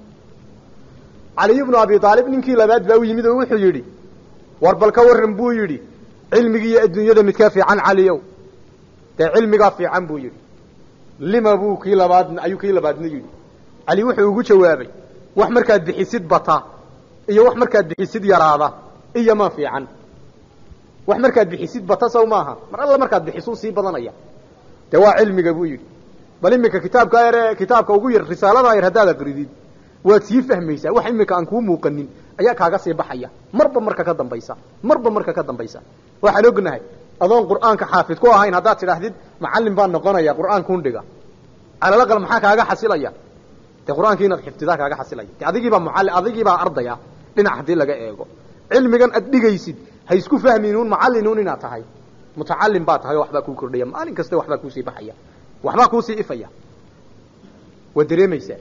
caliy bnu abi aalib ninkii labaad baa u yimid oo wuxuu yidhi war bal ka warran buu yidhi cilmigi iyo adduunyada midkaa fiican caliyow dee cilmigaa fiican buu yidhi lima buu kii labaadna ayuu kii labaadna yidhi cali wuxuu ugu jawaabay wax markaad bixisid bata iyo wax markaad bixisid yaraada iyo ma fiican wax markaad bixisid bata sow maaha mar alla markaad bixisuu sii badanaya dee waa cilmiga buu yidhi bal iminka kitaabka yare kitaabka ugu yar risaalada yar haddaad aqridid waad sii fahmaysaa wax iminka aan kuu muuqanin ayaa kaaga sii baxaya marba marka ka dambaysa marba marka ka dambaysa waxaan ognahay adoon qur'aanka xaafid ku ahayn haddaad tidhaahdid macallin baan noqonaya qur'aankuun dhiga calalaqal maxaa kaaga xasilaya dee qur'aankii inaad xifdidaa kaaga xasilaya de adigiibaa mualli adigiibaa ardaya dhinac haddii laga eego cilmigan aad dhigaysid ha isku fahminuun macallinuun inaad tahay mutacallim baa tahay oo waxbaa kuu kordhaya maalin kasta waxbaa kuusii baxaya waxbaa kuusii ifaya waad dareemaysaa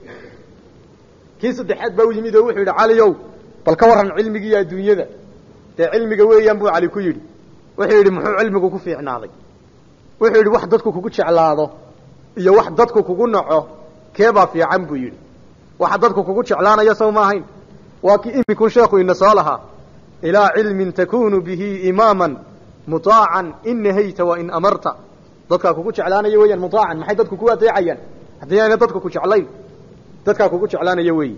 kii saddexaad baa u yimid oo wuxuu yidhi caliyow bal ka warran cilmigiiyo adduunyada dee cilmiga weeyaan buu cali ku yidhi wuxuu yidhi muxuu cilmigu ku fiicnaaday wuxuu yidhi wax dadku kugu jeclaado iyo wax dadku kugu naco keebaa fiican buu yidhi waxa dadku kugu jeclaanaya sow ma ahayn waa kii iminkun sheekhu ina soo lahaa ilaa cilmin takunu bihi imaaman mutaacan in nahayta wa in amarta dadkaa kugu jeclaanaya weeyaan mutaacan maxay dadku ku adeecayaan haddii ayna dadku ku jeclayn dadkaa kugu jeclaanaya weeyi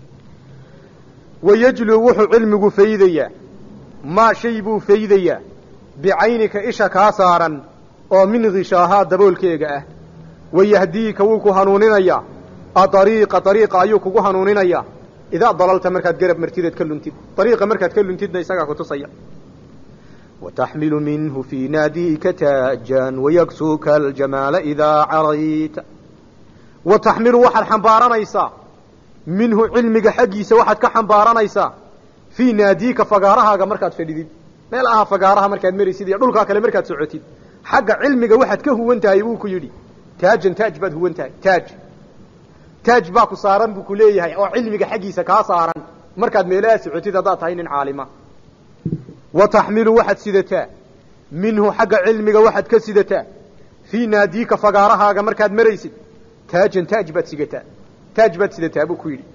wayajluu wuxuu cilmigu faydayaa maa shay buu faydayaa bicaynika isha kaa saaran oo min khishaahaa daboolkeega ah wayahdiika wuu ku hanuuninayaa aariiqa ariiqa ayuu kugu hanuuninayaa idaa dalalta markaad garab martideed ka luntid ariiqa markaad ka luntidna isagaa kutusaya wataxmilu minhu fii naadiika taajan wayagsuuka aljamaala idaa carayta wa taxmilu waxaad xambaaranaysaa minhu cilmiga xaggiisa waxaad ka xambaaranaysaa fii naadiika fagaarahaaga markaad fadhidid meel aha fagaaraha markaad maraysid iyo dhulkaa kale markaad socotid xagga cilmiga waxaad ka huwan tahay buu ku yidhi taajan taaj baad huwan tahay taaj taaj baa ku saaran buu ku leeyahay oo cilmiga xaggiisa kaa saaran markaad meelaha socotid haddaad tahay nin caalima wa taxmilu waxaad sidataa minhu xagga cilmiga waxaad ka sidataa fii naadiika fagaarahaaga markaad maraysid taajan taaj baad sigataa taaj baad sidataa buu ku yidhi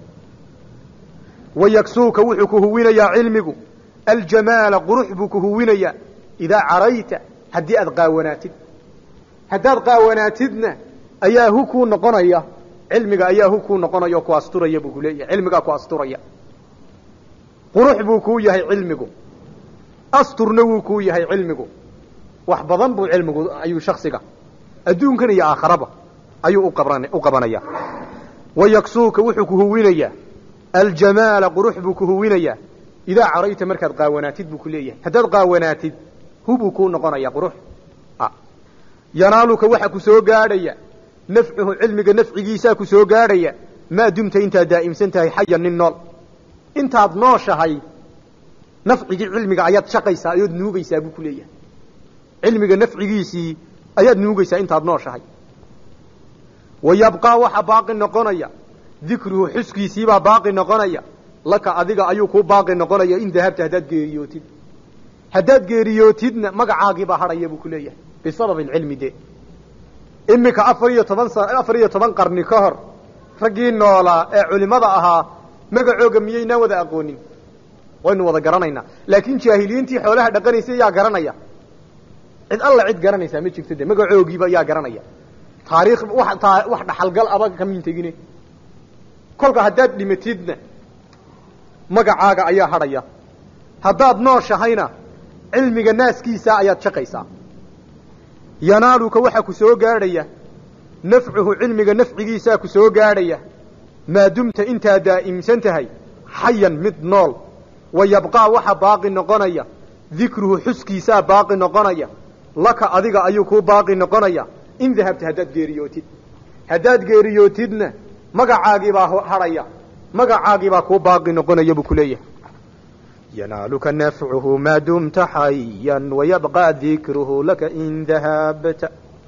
wayagsuuka wuxuu ku huwinayaa cilmigu aljamaala qurux buu ku huwinayaa idaa carayta haddii aad qaawanaatid haddaad qaawanaatidna ayaa hu kuu noqonaya cilmiga ayaa hu kuu noqonaya oo ku asturaya buu ku leeyahay cilmigaa ku asturaya qurux buu kuu yahay cilmigu asturna wuu kuu yahay cilmigu wax badan buu cilmigu ayuu shaksiga adduunkan iyo aakharaba ayuu uqaban u qabanaya wayaksuuka wuxuu ku huwinayaa aljamaala qurux buu ku huwinayaa idaa carayta markaad qaawanaatid buu ku leeyahay haddaad qaawanaatid hu buu kuu noqonaya qurux yanaaluka waxa ku soo gaadhaya nafcuhu cilmiga nafcigiisaa ku soo gaadhaya maa dumta intaad daa'imsan tahay xayan nin nool intaad nooshahay nafcigii cilmiga ayaad shaqaysaa ayaad nuugaysaa buu ku leeyahay cilmiga nafcigiisii ayaad nuugaysaa intaad nooshahay wa yabqaa waxa baaqi noqonaya dikruhu xuskiisiibaa baaqi noqonaya laka adiga ayuu kuu baaqi noqonaya in dahabta haddaad geeriyootid haddaad geeriyootidna magacaagiibaa hadhaya buu ku leeyahay bisabab alcilmi de iminka afar iyo toban sa afar iyo toban qarni ka hor raggii noolaa ee culimada ahaa magacooga miyaynaan wada aqoonin waynu wada garanaynaa laakiin jaahiliyiintii xoolaha dhaqanaysay yaa garanaya cid alla cid garanaysaa ma jirto de magacoogiiba yaa garanaya taariikh wax taa wax dhaxalgal aba kamiin tegine kolka haddaad dhimatidna magacaaga ayaa hadhaya haddaad nooshahayna cilmiga naaskiisa ayaad shaqaysaa yanaaluka waxaa ku soo gaadhaya nafcuhu cilmiga nafcigiisaa ku soo gaadhaya maa dumta intaad daa'imsan tahay xayan mid nool wa yabqaa waxa baaqi noqonaya dikruhu xuskiisaa baaqi noqonaya laka adiga ayuu kuu baaqi noqonaya in dahabta haddaad geeriyootid haddaad geeriyootidna magacaagiibaa hadhaya magacaagiibaa kuu baaqi noqonaya buu ku leeyahay yanaaluka nafcuhu maa dumta xayan wayabqaa dikruhu laka in dahabta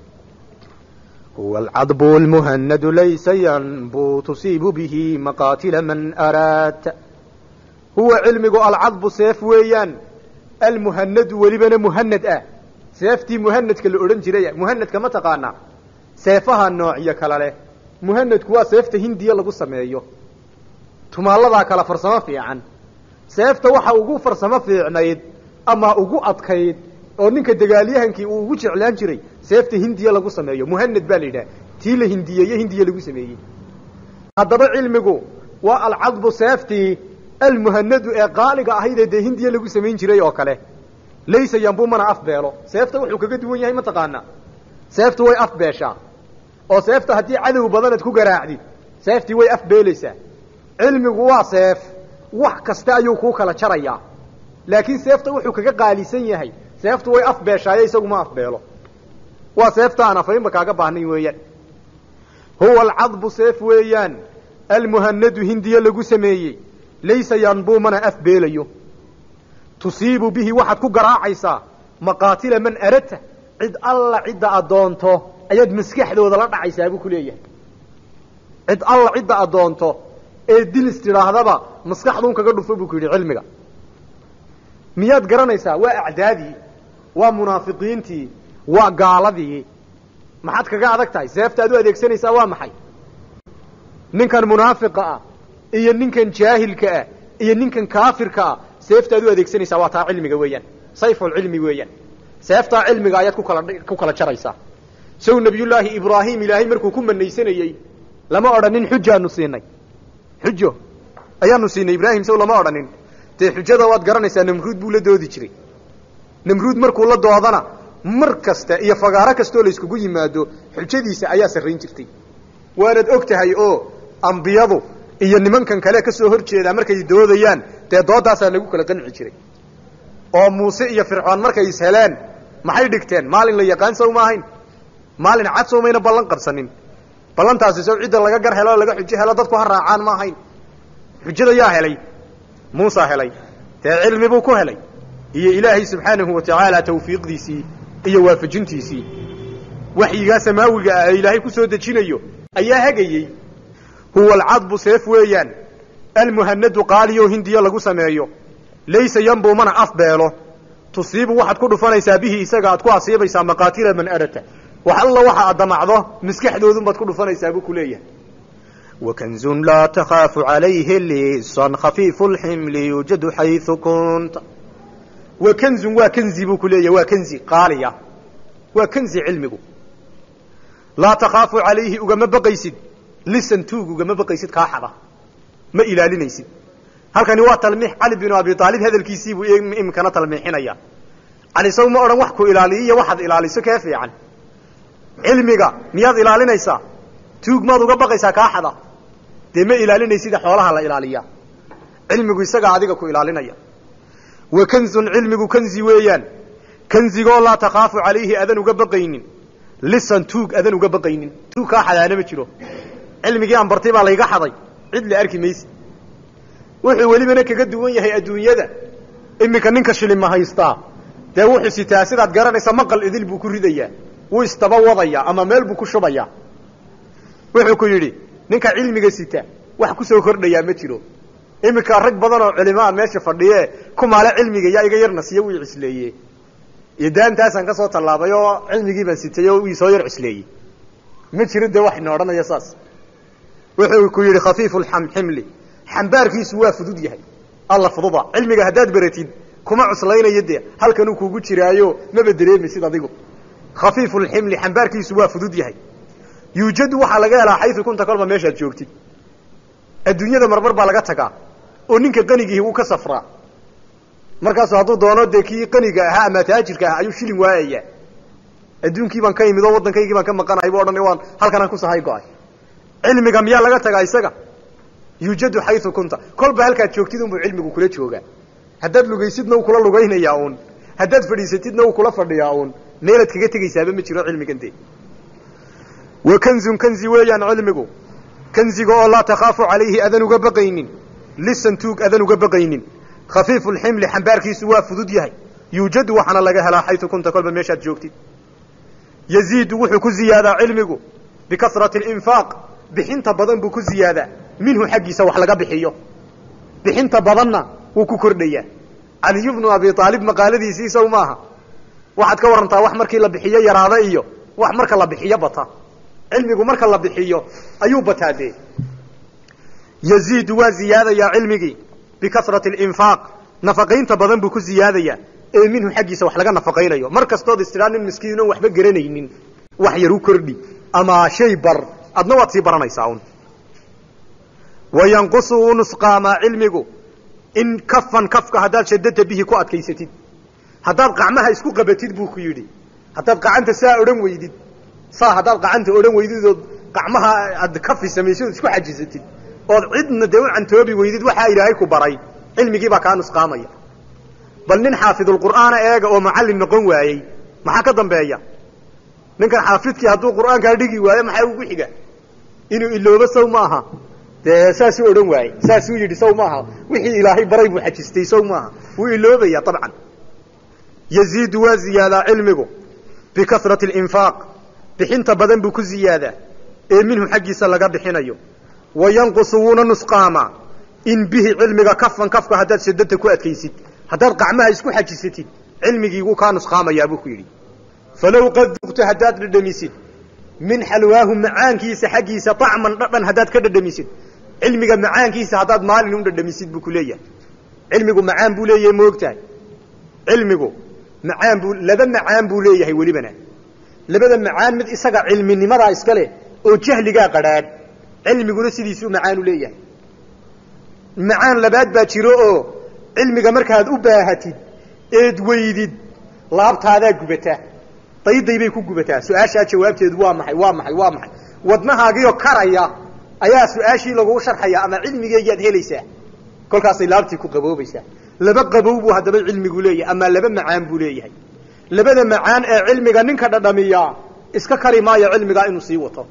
huwa alcadbu lmuhanadu laysa yanbu tusiibu bihi maqaatila man araadta huwa cilmigu alcadbu seef weeyaan almuhanadu welibana muhanad ah seeftii muhanadka la odhan jiray muhanadka ma taqaanaa seefaha noocyo kala leh muhanadku waa seefta hindiya lagu sameeyo tumaaladaa kala farsamo fiican seefta waxa ugu farsamo fiicnayd ama ugu adkayd oo ninka dagaalyahankii uu ugu jeclaan jiray seefta hindiya lagu sameeyo muhanad baa la yidhaha tii la hindiyeeye hindiya lagu sameeyey haddaba cilmigu waa alcadbu seeftii almuhanadu ee qaaliga ahaydee dee hindiya lagu samayn jiray oo kale laysa yanbu mana afbeelo seefta wuxuu kaga duwan yahay mataqaanaa seeftu way afbeeshaa oo seefta haddii cadow badanad ku garaacdid seeftii way afbeelaysaa cilmigu waa seef wax kasta ayuu kuu kala jarayaa laakiin seefta wuxuu kaga qaalisan yahay seeftu way afbeeshaaye isagu ma afbeelo waa seefta aan afaynba kaaga baahnayn weeyaan huwa alcadbu seef weeyaan almuhanadu hindiya lagu sameeyey laysa yanbuu mana afbeelayo tusiibu bihi waxaad ku garaacaysaa maqaatila man aradta cid alla cidda addoonto ayaad maskaxdooda la dhacaysaa buu ku leeyahay cid alla cidda addoonto ee dilis tidhaahdaba maskaxduun kaga dhufo buu ku yidhi cilmiga miyaad garanaysaa waa acdaadii waa munaafiqiintii waa gaaladii maxaad kaga adag tahay seefta ad u adeegsanaysaa waa maxay ninkan munaafiqa ah iyo ninkan jaahilka ah iyo ninkan kaafirka ah seefta ad u adeegsanaysaa waa taa cilmiga weeyaan sayfulcilmi weeyaan seeftaa cilmiga ayaad kukala ku kala jaraysaa saw nabiyullaahi ibraahim ilaahay markuu ku manaysanayey lama odhanin xujaanu siinay xujo ayaanu siinay ibraahim saw lama odhanin dee xujada waad garanaysaa namruud buu la doodi jiray namruud markuu la doodana mar kasta iyo fagaaro kastaoo layskugu yimaado xujadiisa ayaa sarrayn jirtay waanad og tahay oo ambiyadu iyo nimankan kale ka soo hor jeedaa markay doodayaan dee doodaasaa lagu kala qanci jiray oo muuse iyo fircoon markay is heleen maxay dhigteen maalin la yaqaan sow ma ahayn maalin cad sow mayna ballan qabsanin ballantaasi sow cidda laga gar helo laga xujo helo dadku ha raacaan ma ahayn xujada yaa helay muusa helay dee cilmi buu ku helay iyo ilaahay subxaanahu wa tacaala tawfiiqdiisii iyo waafajintiisii waxyigaa samaawiga ah ee ilaahay ku soo dejinayo ayaa hagayey huwa alcadbu seef weeyaan almuhanadu qaaliyo hindiya lagu sameeyo laysa yanbuu mana afbeelo tusiibu waxaad ku dhufanaysaa bihi isaga aad ku asiibaysaa maqaatila man arata wax alla waxa aad damacdo maskaxdoodunbaad ku dhufanaysaa buu ku leeyahay وكنز لا تخاف عليه لصا خفيف الحمل يوجد حيث كنت wa kanzun waa kanzi buu ku leeyahay waa kanzi qaaliya waa kanzi cilmigu laa takhaafu calayhi ugama baqaysid lisan tuug ugama baqaysid kaa xada ma ilaalinaysid halkani waa talmiix cali binu abi aalib hadalkiisiibuu iminkana talmiixinaya cali saw ma odhan wax ku ilaaliyo iyo waxaad ilaaliso kee fiican cilmiga miyaad ilaalinaysaa tuug maad uga baqaysaa kaa xada dee ma ilaalinaysida xoolaha la ilaaliyaa cilmigu isagaa adiga ku ilaalinaya wa kanzun cilmigu kanzi weeyaan kanzigoo laa takhaafu calayhi adan uga baqaynin lisan tuug adan uga baqaynin tuug kaa xadaana ma jiro cilmigii aan bartay baa layga xaday cid la arki mayse wuxuu welibana kaga duwan yahay adduunyada iminka ninka shilima haystaa dee wuxuu sitaa sidaad garanaysa maqal idil buu ku ridayaa wuu isdaba wadayaa ama meel buu ku shubayaa wuxuu ku yidhi ninka cilmiga sita wax ku soo kordhayaa ma jiro iminka rag badan oo culimaa meesha fadhiye kumaale cilmiga yaa iga yarna siya wii cisleeye iyo daantaasaan ka soo tallaabay oo cilmigii baan sitay oo ii soo yar cusleeyey ma jiro dee wax ina odhanaya saas wuxuu ku yidhi khafiifu lxamximli xambaarkiisu waa fudud yahay alla fududa cilmiga haddaad beratid kuma cuslaynayo dee halkanuu kuugu jiraayo maba dareemaysid adigu khafiifu lximli xambaarkiisu waa fudud yahay yuujadu waxaa laga helaa xayu kunta kolba meeshaad joogtid adduunyada marmar baa laga tagaa oo ninka qanigiihi uu ka safraa markaasu hadduu doono dee kii qaniga ahaa ama taajirka ahaa ayuu shilin waayaya adduunkii baan ka imid oo waddankaygii baan ka maqanahay bu odhan waan halkanaan ku sahay go-ay cilmiga miyaa laga tagaa isaga yuujadu xayu kunta kolba halkaad joogtid unbuu cilmigu kula joogaa haddaad lugaysidna uu kula lugaynayaa uun haddaad fadhiisatidna uu kula fadhiyaa uun meelaad kaga tegaysaaba ma jiro cilmigan dee wa kanzun kanzi weeyaan cilmigu kanziga oo laa takhaafu calayhi adan uga baqaynin lisan tuug adan uga baqaynin khafiifu lximli xambaarkiisu waa fudud yahay yuujadu waxaana laga helaa xayu kunta kolba meeshaad joogtid yaziidu wuxuu ku ziyaadaa cilmigu bikasrati alinfaaq bixinta badan buu ku ziyaadaa minhu xaggiisa wax laga bixiyo bixinta badanna wuu ku kordhayaa caliyu bnu abi aalib maqaaladiisii sow maaha waxaad ka warantaa wax markii la bixiyo yaraada iyo wax marka la bixiyo bata cilmigu marka la bixiyo ayuu bataa dee yaziidu waa ziyaadayaa cilmigii bikasrati alinfaaq nafaqaynta badan buu ku ziyaadayaa ee minhu xaggiisa wax laga nafaqaynayo mar kastood istidhaa nin miskiinon waxba garanaynin wax yar u kordhi ama shay bar adna waad sii baranaysaa un wayanqusu uu nusqaamaa cilmigu in kafan kafka haddaad shadada bihi ku adkaysatid haddaad qacmaha isku qabatid buu ku yidhi haddaad qacanta saa odhan weydid saa haddaad qacanta odhan weydid ood qacmaha aad kafi samaysid ood isku xajisatid ood cidna dee u cantoobi weydid waxaa ilaahay ku baray cilmigii baa kaa nusqaamaya bal nin xaafidulqur'aana eega oo macallin noqon waayey maxaa ka dambeeya ninkan xaafidkii hadduu qur'aankaa dhigi waayo maxaa ugu xiga inuu iloobo sow maaha dee saasuu odhan waayey saasuu yidhi sow maaha wixii ilaahay baray buu xajistay sow maaha wuu iloobaya abcan yaziidu waa ziyaadaa cilmigu bikasrati alinfaaq bixinta badan buu ku ziyaadaa ee minhu xaggiisa laga bixinayo wa yanqusu wuuna nusqaamaa in bihi cilmiga kafan kafka haddaad shadada ku adkaysid haddaad qacmaha isku xajisatid cilmigii wuu kaa nusqaamayaa buu ku yidhi falow qad duqta haddaad dhadhamisid min xalwaahu macaankiisa xaggiisa acman dhadhan haddaad ka dhadhamisid cilmiga macaankiisa haddaad maalin u dhadhamisid buu ku leeyahay cilmigu macaan buu leeyahay moogtahay cilmigu macaan buu laba macaan buu leeyahay welibana labada macaan mid isaga cilminimadaa iska leh oo jahligaa qadhaadh cilmiguna sidiisuu macaan u leeyahay macaan labaad baa jiro oo cilmiga markaad u baahatid eed weydid laabtaadaa gubataa dayday bay ku gubataa su-aashaa jawaabteedu waa maxay waa maxay waa maxay wadnahaagiioo karaya ayaa su-aashii laguu sharxaya ama cilmigeegiaad helaysaa kolkaasay laabtii ku qaboobaysaa laba qabow buu haddaba cilmigu leeyahay ama laba macaan buu leeyahay labada macaan ee cilmiga ninka dhadhamiyaa iska kari maayo cilmigaa inuu sii wato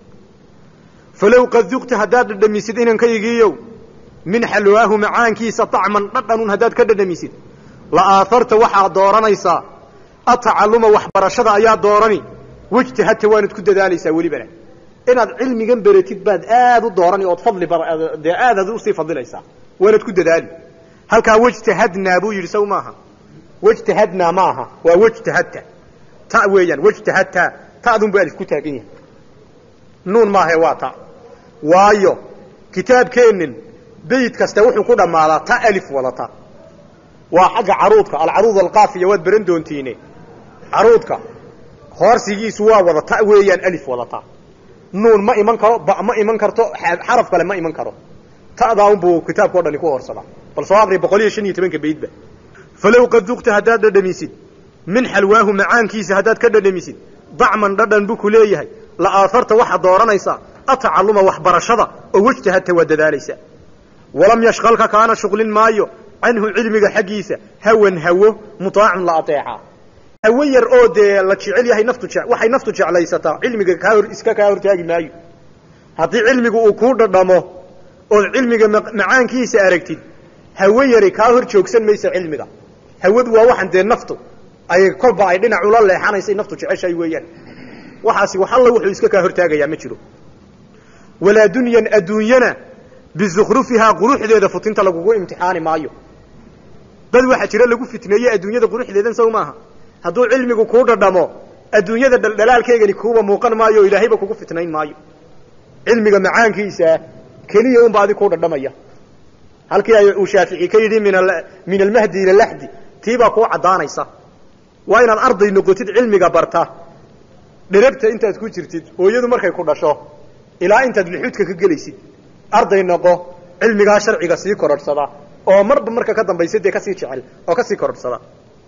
falow qad duqta haddaad dhadhamisid inankaygiiyow min xalwaahu macaankiisa acman dhadhanun haddaad ka dhadhamisid la aaharta waxaad dooranaysaa atacalluma waxbarashada ayaa doorani wejtahadta waanad ku dadaalaysaa welibana inaad cilmigan beratid baad aad u doorani ood fadli dee aadaad usii fadilaysaa waanad ku dadaali halkaa wejtahadnaa buu yidhi saw maaha wejtahadnaa ma aha waa wejtahadta ta weeyaan wejtahadta ta'dun bu alif ku taagan yahay nuun maahae waa ta waayo kitaabkeennin beyt kaste wuxuu ku dhammaadaa ta alif wadata waa xagga caruudka alcaruud alqaafiya waad baran doontiine caruudka hoorsigiisu waa wada ta weeyaan alif wadata nuun ma iman karo ba ma iman karto xaraf kale ma iman karo ta'daa unbuu kitaabka o dhani ku hoorsadaa bal soo aqri boqol iyo shan iyo tobanka baydba falow qad duqta haddaad dhadhamisid min xalwaahu macaankiisa haddaad ka dhadhamisid dacman dhadhan buu ku leeyahay la aaharta waxaad dooranaysaa atacalluma waxbarashada oo wejtahadta waa dadaalaysaa walam yashqalka kaana shuqlin maayo canhu cilmiga xaggiisa hawan hawo mutaacun la ateecaa hawo yar oo dee la jecel yahay naftu waxay naftu jeclaysataa cilmiga kaa hor iska kaa hortaagi maayo haddii cilmigu uu kuu dhadhamo ood cilmiga macaankiisa aragtid hawo yari kaa hor joogsan maysa cilmiga hawadu waa waxan dee naftu ay kolba ay dhinac ula leexanaysay naftu jeceshahay weeyaan waxaasi wax alla wuxuu iska kaa hortaagayaa ma jiro walaa dunyan adduunyana bizukhrufihaa quruxdeeda futinta lagugu imtixaani maayo dad waxaa jira lagu fitneeye adduunyada quruxdeedan sow maaha hadduu cilmigu kuu dhadhamo adduunyada dhaldhalaalkeegani kuuba muuqan maayo o ilaahayba kugu fitnayn maayo cilmiga macaankiisa keliya unba adig kuu dhadhamaya halkii ay uu shaafici ka yidhi min min almahdi ila laxdi tiibaa kuu caddaanaysa waa inaad arday noqotid cilmiga barta dherabta intaad ku jirtid hooyadu markay ku dhasho ilaa intaad lixudka ka gelaysid arday noqo cilmigaa sharciga sii korodhsada oo marba marka ka dambaysa dee kasii jecel oo kasii korodhsada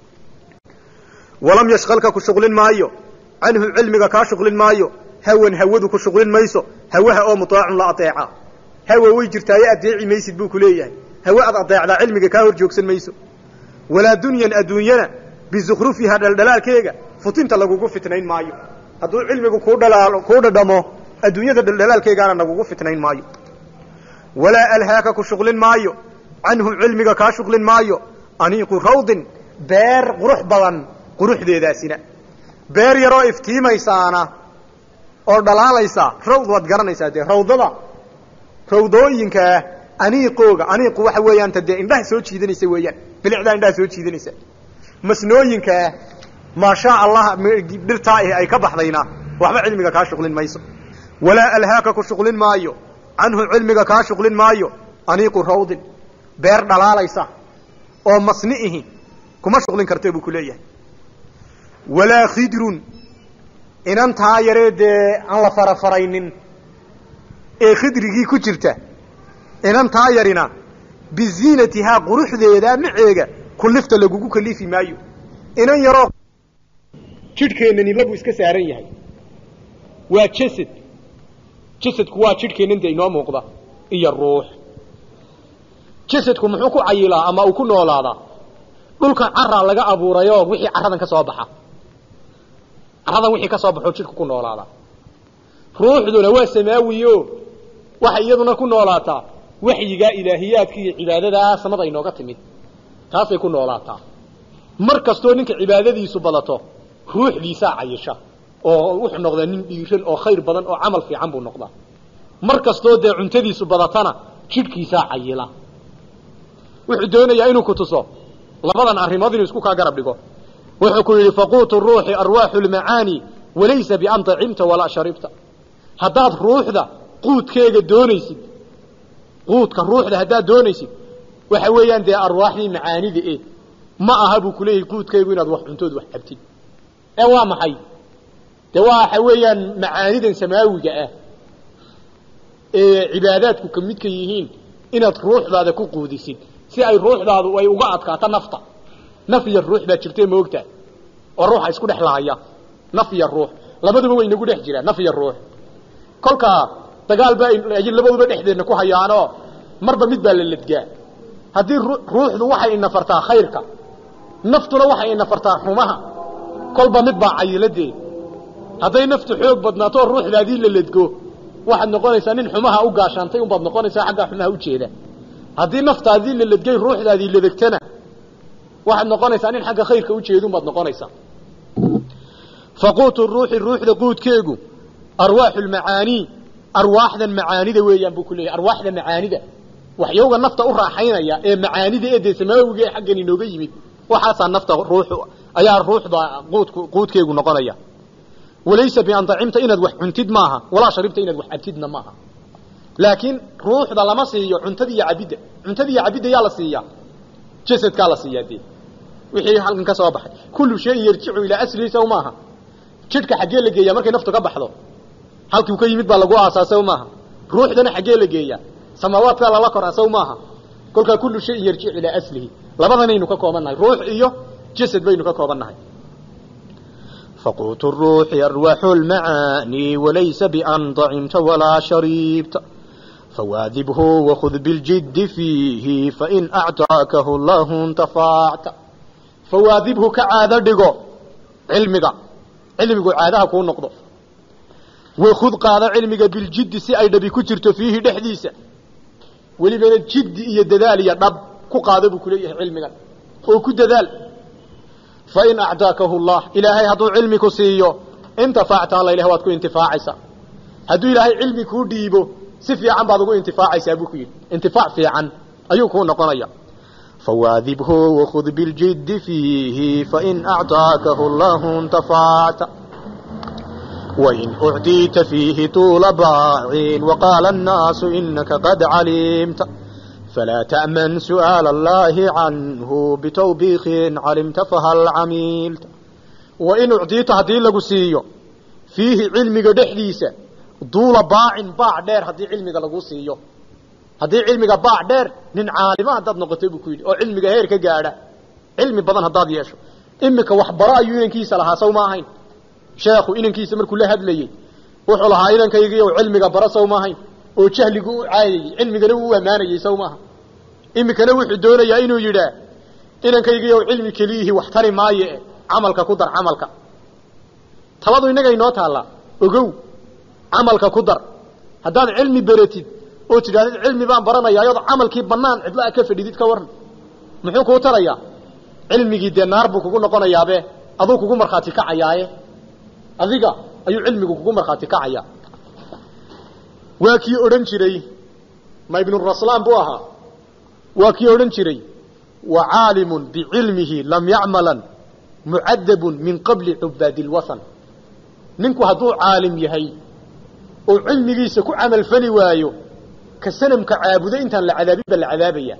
walam yashqalka ku shuqlin maayo canhu cilmiga kaa shuqlin maayo hawan hawadu ku shuqlin mayso hawaha oo muaacun la adeeca hawa way jirtaaye adeeci maysid buu ku leeyahay hawe ad adeecdaa cilmiga kaa hor joogsan mayso walaa dunyan adduunyana bizukrufiha dhaldhalaalkeega futinta lagugu fitnayn maayo hadduu cilmigu kuu dhalaalo kuu dhadhamo adduunyada dhaldhalaalkeegaana lagugu fitnayn maayo walaa alhaaka ku shuqlin maayo canhu cilmiga kaa shuqlin maayo aniiqu rawdin beer qurux badan quruxdeedaasina beer yaroo iftiimaysaana oo dhalaalaysa rawd waad garanaysaa dee rawdada rawdooyinkaa aniiqooga aniiqu waxa weeyaan ta dee indhaha soo jiidanaysa weeyaan bilicdaa indhaha soo jiidanaysa masnooyinkaa maashaa allah dhirtaa ah ay ka baxdayna waxba cilmiga kaa shuqlin mayso walaa alhaaka ku shuqlin maayo canhu cilmiga kaa shuqlin maayo aniiqu rawdin beer dhalaalaysa oo masni'ihi kuma shuqlin kartee buu ku leeyahay walaa khidrun inantaa yaree dee aan la farafaraynin ee khidrigii ku jirta inantaa yarina biziinatihaa quruxdeeda maceega kullifta lagugu kalifi maayo inan yaroo jidhkeennani labuu iska saaran yahay waa jasad jasadku waa jidhkeennan dee inoo muuqda iyo ruux jasadku muxuu ku cayilaa ama uu ku noolaadaa dhulkan caraa laga abuurayoo wixii carradan ka soo baxa carradan wixii ka soo baxoo jidhku ku noolaadaa ruuxduna waa samaawiyo waxay iyaduna ku noolaataa waxyigaa ilaahiyaadka iyo cibaadadaa samada inooga timid taasay ku noolaataa mar kastoo ninka cibaadadiisu badato ruuxdiisaa cayisha oo wuxuu noqdaa nin dhiiran oo khayr badan oo camal fiican buu noqdaa mar kastoo dee cuntadiisu badatana jidhkiisaa cayila wuxuu doonayaa inuu ku tuso labadan arrimood inuu isku kaa garab dhigo wuxuu ku yidhi faquutu ruuxi arwaaxu lmacaani walaysa bian dacimta walaa sharibta haddaad ruuxda quudkeega doonaysid quudka ruuxda haddaad doonaysid waxa weeyaan dee arwaaxdii macaanida e ma aha buu kuleeyahay quudkeegu inaad wax cuntood wax cabtid ee waa maxay dee waxa weeyaan macaanidan samaawiga ah ee cibaadaadku ka midka yihiin inaad ruuxdaada ku quudisid si ay ruuxdaadu ay uga adkaato nafta naf iyo ruux baa jirtee moogta oo ruuxa isku dhex lahaya naf iyo ruux labaduba way inagu dhex jiraan naf iyo ruux kolkaa dagaal baa ay labaduba dhexdeedna ku hayaanoo marba mid baa la ledgaa haddii ruuxdu waxay inafartaa khayrka naftuna waxay inafartaa xumaha kolba mid baa cayiladeed hadday naftu xoog badnaato oo ruuxdaadii la ledgo waxaad noqonaysaa nin xumaha u gaashaantay unbaad noqonaysaa xaggaa xumaha ujeeda haddii naftaadii la ledgay ruuxdaadii ladegtana waxaad noqonaysaa nin xagga khayrka ujeeda unbaad noqonaysaa faquutu ruuxi ruuxda quudkeegu arwaaxu lmacaanii arwaaxdan macaanida weeyaan buu ku leeyahy arwaaxda macaanida waxyowga nafta u raaxaynaya ee macaanida ee dee samaawiga ee xaggan inooga yimid waxaasaa nafta ruux ayaa ruuxda quudku quudkeegu noqonaya walaysa bian dacimta inaad wax cuntid maaha walaa sharibta inaad wax cabtidna maaha laakiin ruuxda lama siiyo cuntada iyo cabidda cuntada iyo cabidda yaa la siiyaa jasadkaa la siiyaa dee wixii halkan ka soo baxay kullu shayin yarjicu ilaa aslihi sow maaha jidhka xaggee la geeyaa markay naftu ka baxdo halkiu ka yimid baa lagu aasaa sow maaha ruuxdana xaggee la geeyaa samaawaadkaa lala koraa sow maaha kolkaa kullu shayin yarjicu ilaa aslihi labadanaynu ka kooban nahay ruux iyo jasad baynu ka kooban nahay فقوت الروح أرواح المعاني وليس بأن ضعمت ولا شربت فواذبه وخذ بالجد فيه فإن أعطاكه الله انتفعت fawaadibhu ka caado dhigo cilmiga cilmigu caadaha kuu noqdo wakud qaado cilmiga biljiddi si ay dhabi ku jirto fiihi dhexdiisa welibana jiddi iyo dadaal iyo dhab ku qaado buu kuleeyahay cilmigan oo ku dadaal fain acdaakahu llah ilaahay hadduu cilmi ku siiyo intafacta alla ilah waad ku intifaacaysaa hadduu ilaahay cilmi kuu dhiibo si fiican baad ugu intifaacaysaa buu ku yidhi intifaac fiican ayuu kuu noqonaya فواذبه وخذ بالجد فيه فإن أعطاكه الله انتفعت وإن أعطيت فيه طول باع وقال الناس إنك قد علمت فلا تأمن سؤال الله عنه بتوبيخ علمت فهل عميلت وإن أعطيت هدي لقسيو فيه علمك دحديسة duula baacin baac dheer haddii cilmiga lagu siiyo haddii cilmiga baac dheer nin caalima haddaad noqotay buu ku yidhi oo cilmiga heer ka gaadha cilmi badan haddaad yeesho iminka waxbaro ayuu inankiisa lahaa saw ma ahayn sheekhu inankiisa markuu la hadlayey wuxuu lahaa inankaygiiyo cilmiga bara saw ma ahayn oo jahligu u caayayey cilmigana wuu u ammaanayey saw maaha iminkana wuxuu doonayaa inuu yidhaa inankaygiiyo cilmi keliyihii wax tari maaye camalka ku dar camalka taladu innaga inoo taallaa ogow camalka ku dar haddaad cilmi beratid oo tidhahdid cilmi baan baranaya ayadoo camalkii banaan cidlaa ka fadhidid ka waran muxuu kuu tarayaa cilmigii dee naar buu kugu noqonayaabe aduu kugu markhaati kacayaaye adiga ayuu cilmigu kugu markhaati kacayaa waa kii odhan jiray ma ibnuraslaan buu ahaa waa kii odhan jiray wa caalimun bicilmihi lam yacmalan mucadabun min qabli cubaadi lwathan ninku hadduu caalim yahay oo cilmigiisa ku camal fali waayo ka sanamka caabudo intaan la cadaabin ba la cadaabaya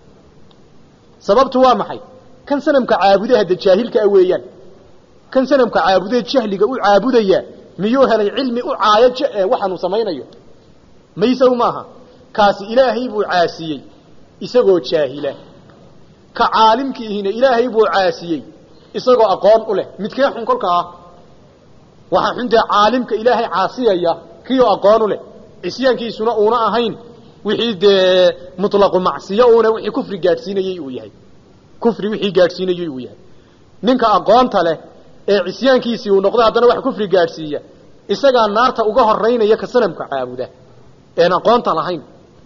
sababtu waa maxay kan sanamka caabude hadda jaahilka a weeyaan kan sanamka caabudee jahliga u caabudaya miyuu helay cilmi u caayo waxaanuu samaynayo maysaw maaha kaasi ilaahay buu caasiyey isagoo jaahila ka caalimkiihina ilaahay buu caasiyey isagoo aqoon u leh midkee xun kolka ah waxaa xun dee caalimka ilaahay caasiyaya kioo aqoon u leh cisyaankiisuna uuna ahayn wixii dee mutlaqu macsiyo uuna wixii kufri gaadhsiinayey uu yahay kufri wixii gaadhsiinayey uu yahay ninka aqoonta leh ee cisyaankiisii uu noqdo haddana wax kufri gaadhsiiya isagaa naarta uga horaynaya ka sanamka caabuda een aqoonta lahayn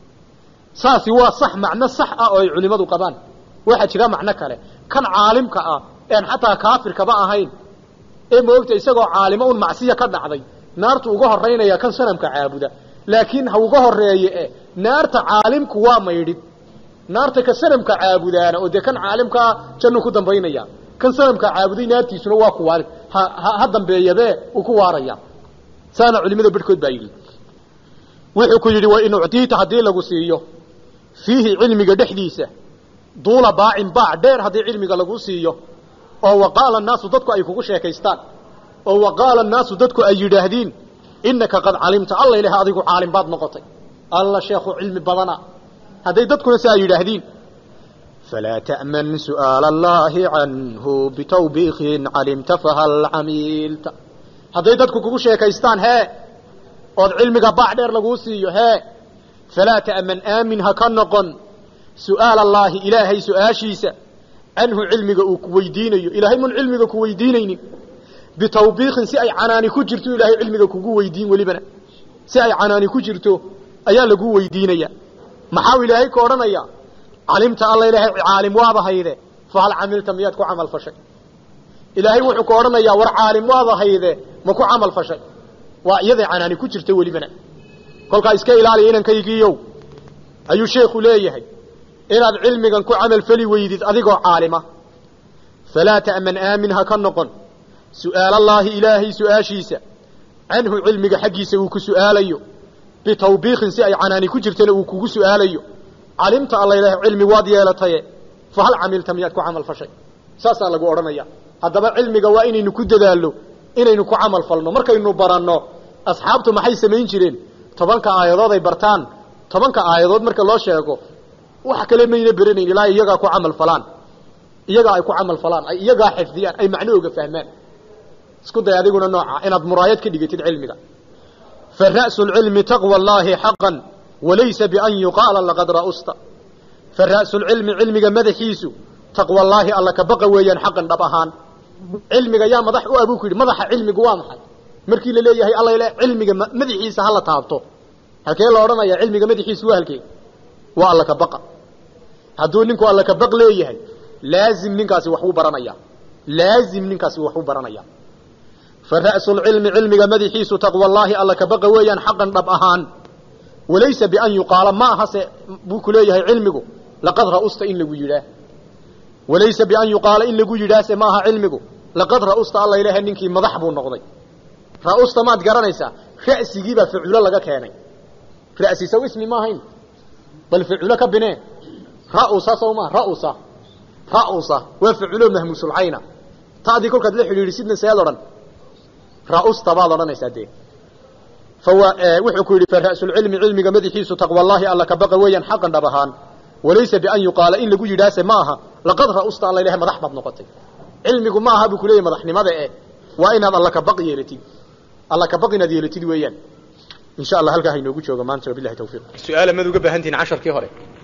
saasi waa sax macno sax ah oo ay culimmadu qabaan waxaa jira macno kale kan caalimka ah een xataa kaafirkaba ahayn ee moogta isagoo caalimo un macsiya ka dhacday naartu uga horaynaya kan sanamka caabuda laakiin ha uga horeeye e naarta caalimku waa maydhid naarta ka sanamka caabudaana oo dee kan caalimkaa jannu ku dambaynaya kan sanamka caabuday naartiisuna waa ku waarid ha ha dambeeyabe uu ku waaraya saana culimada barhkood baa yidhi wuxuu ku yidhi wa in uctiita haddii lagu siiyo fiihi cilmiga dhexdiisa duula baacin baac dheer haddii cilmiga lagu siiyo oo waqaala naasu dadku ay kugu sheekaystaan oo waqaala naasu dadku ay yidhaahdiin inaka qad calimta alla ilaah adigu caalim baad noqotay alla sheekhu cilmi badana hadday dadkuna si ay yidhaahdiin فلا تأمن سؤال الله عنه بتوبيخ علمت فهل عميلت hadday dadku kugu sheekaystaan hee ood cilmiga baac dheer laguu siiyo hee falaa ta'man aamin ha ka noqon su'aal allaahi ilaahay su'aashiisa canhu cilmiga uu ku weydiinayo ilaahay mun cilmiga ku weydiinaynin bitawbiikin si ay canaani ku jirto ilaahay cilmiga kugu weydiin welibana si ay canaani ku jirto ayaa lagu weydiinaya maxaa ilaahay ka odhanaya calimta alla ilaahay caalim waaba hayde fahal camilta miyaad ku camal fashay ilaahay wuxuu ka odhanayaa war caalim waaba hayde ma ku camal fashay waa iyaday canaani ku jirta welibana kolkaa iska ilaaliya inankaygiiyow ayuu sheekhu leeyahay inaad cilmigan ku camal fali weydid adigoo caalima falaa ta'man aamin ha ka noqon su'aalallaahi ilaahay su'aashiisa canhu cilmiga xaggiisa uu ku su'aalayo bitawbiikin si ay canaani ku jirtana uu kugu su'aalayo calimta alla ilaahay cilmi waad yeelataye fahal camilta miyaad ku camal fashay saasaa lagu odhanaya haddaba cilmiga waa inaynu ku dadaallo inaynu ku camal falno markaynu baranno asxaabtu maxay samayn jireen tobanka aayadood ay bartaan tobanka aayadood marka loo sheego wax kale mayna beranayn ilaa iyagaa ku camal falaan iyagaa ay ku camal falaan ay iyagaa xifdiyaan ay macnahooga fahmaan isku day adiguna nooca inaad muraayad ka dhigatid cilmiga fa ra'su lcilmi taqwa allaahi xaqan walaysa bian yuqaala laqad ra'usta fa ra'su lcilmi cilmiga madaxiisu taqwa allaahi alla ka baqa weeyaan xaqan dhab ahaan cilmiga yaa madax u abuu ku yidhi madaxa cilmigu waa maxay markii la leeyahay alla ile cilmiga madaxiisa hala taabto halkee la odhanaya cilmiga madaxiisu waa halkee waa alla ka baqa hadduu ninku alla ka baq leeyahay laazim ninkaasi waxbuu baranaya laazim ninkaasi waxbuu baranaya fa ra'su lcilmi cilmiga madaxiisu taqwa allaahi alla ka baqa weeyaan xaqan dhab ahaan walaysa bian yuqaala ma ahase buu ku leeyahay cilmigu laqad ra'usta in lagu yidhaah walaysa bian yuqaala in lagu yidhaase maaha cilmigu laqad ra'usta alla ilaha ninkii madax buu noqday ra'usta maad garanaysaa ra'sigiibaa faculo laga keenay ra'si saw ismi ma ahayn bal faculo ka binee ra'usa saw maa ra'usa ra'usa waa faculo mahmuusulcayna taadii kolkaad la xidhiidhisidna seed odhan ra'usta baad odhanaysaa dee fawa wuxuu ku yidhi fa ra'sulcilmi cilmiga madaxiisu taqwallaahi alla ka baqa weeyaan xaqan dhab ahaan walaysa bian yuqaala in lagu yidhaase ma aha laqad ra'usta alla ilahay madax baad noqotay cilmigu ma aha buu ku leeyahy madaxnimada eh waa inaad alla ka baq yeelatid alla ka baq inaad yeelatid weeyaan in sha allah halkaa hainoogu joogo maanta wabilahi tawfiiq su-aala mad uga baahantihin casharkii hore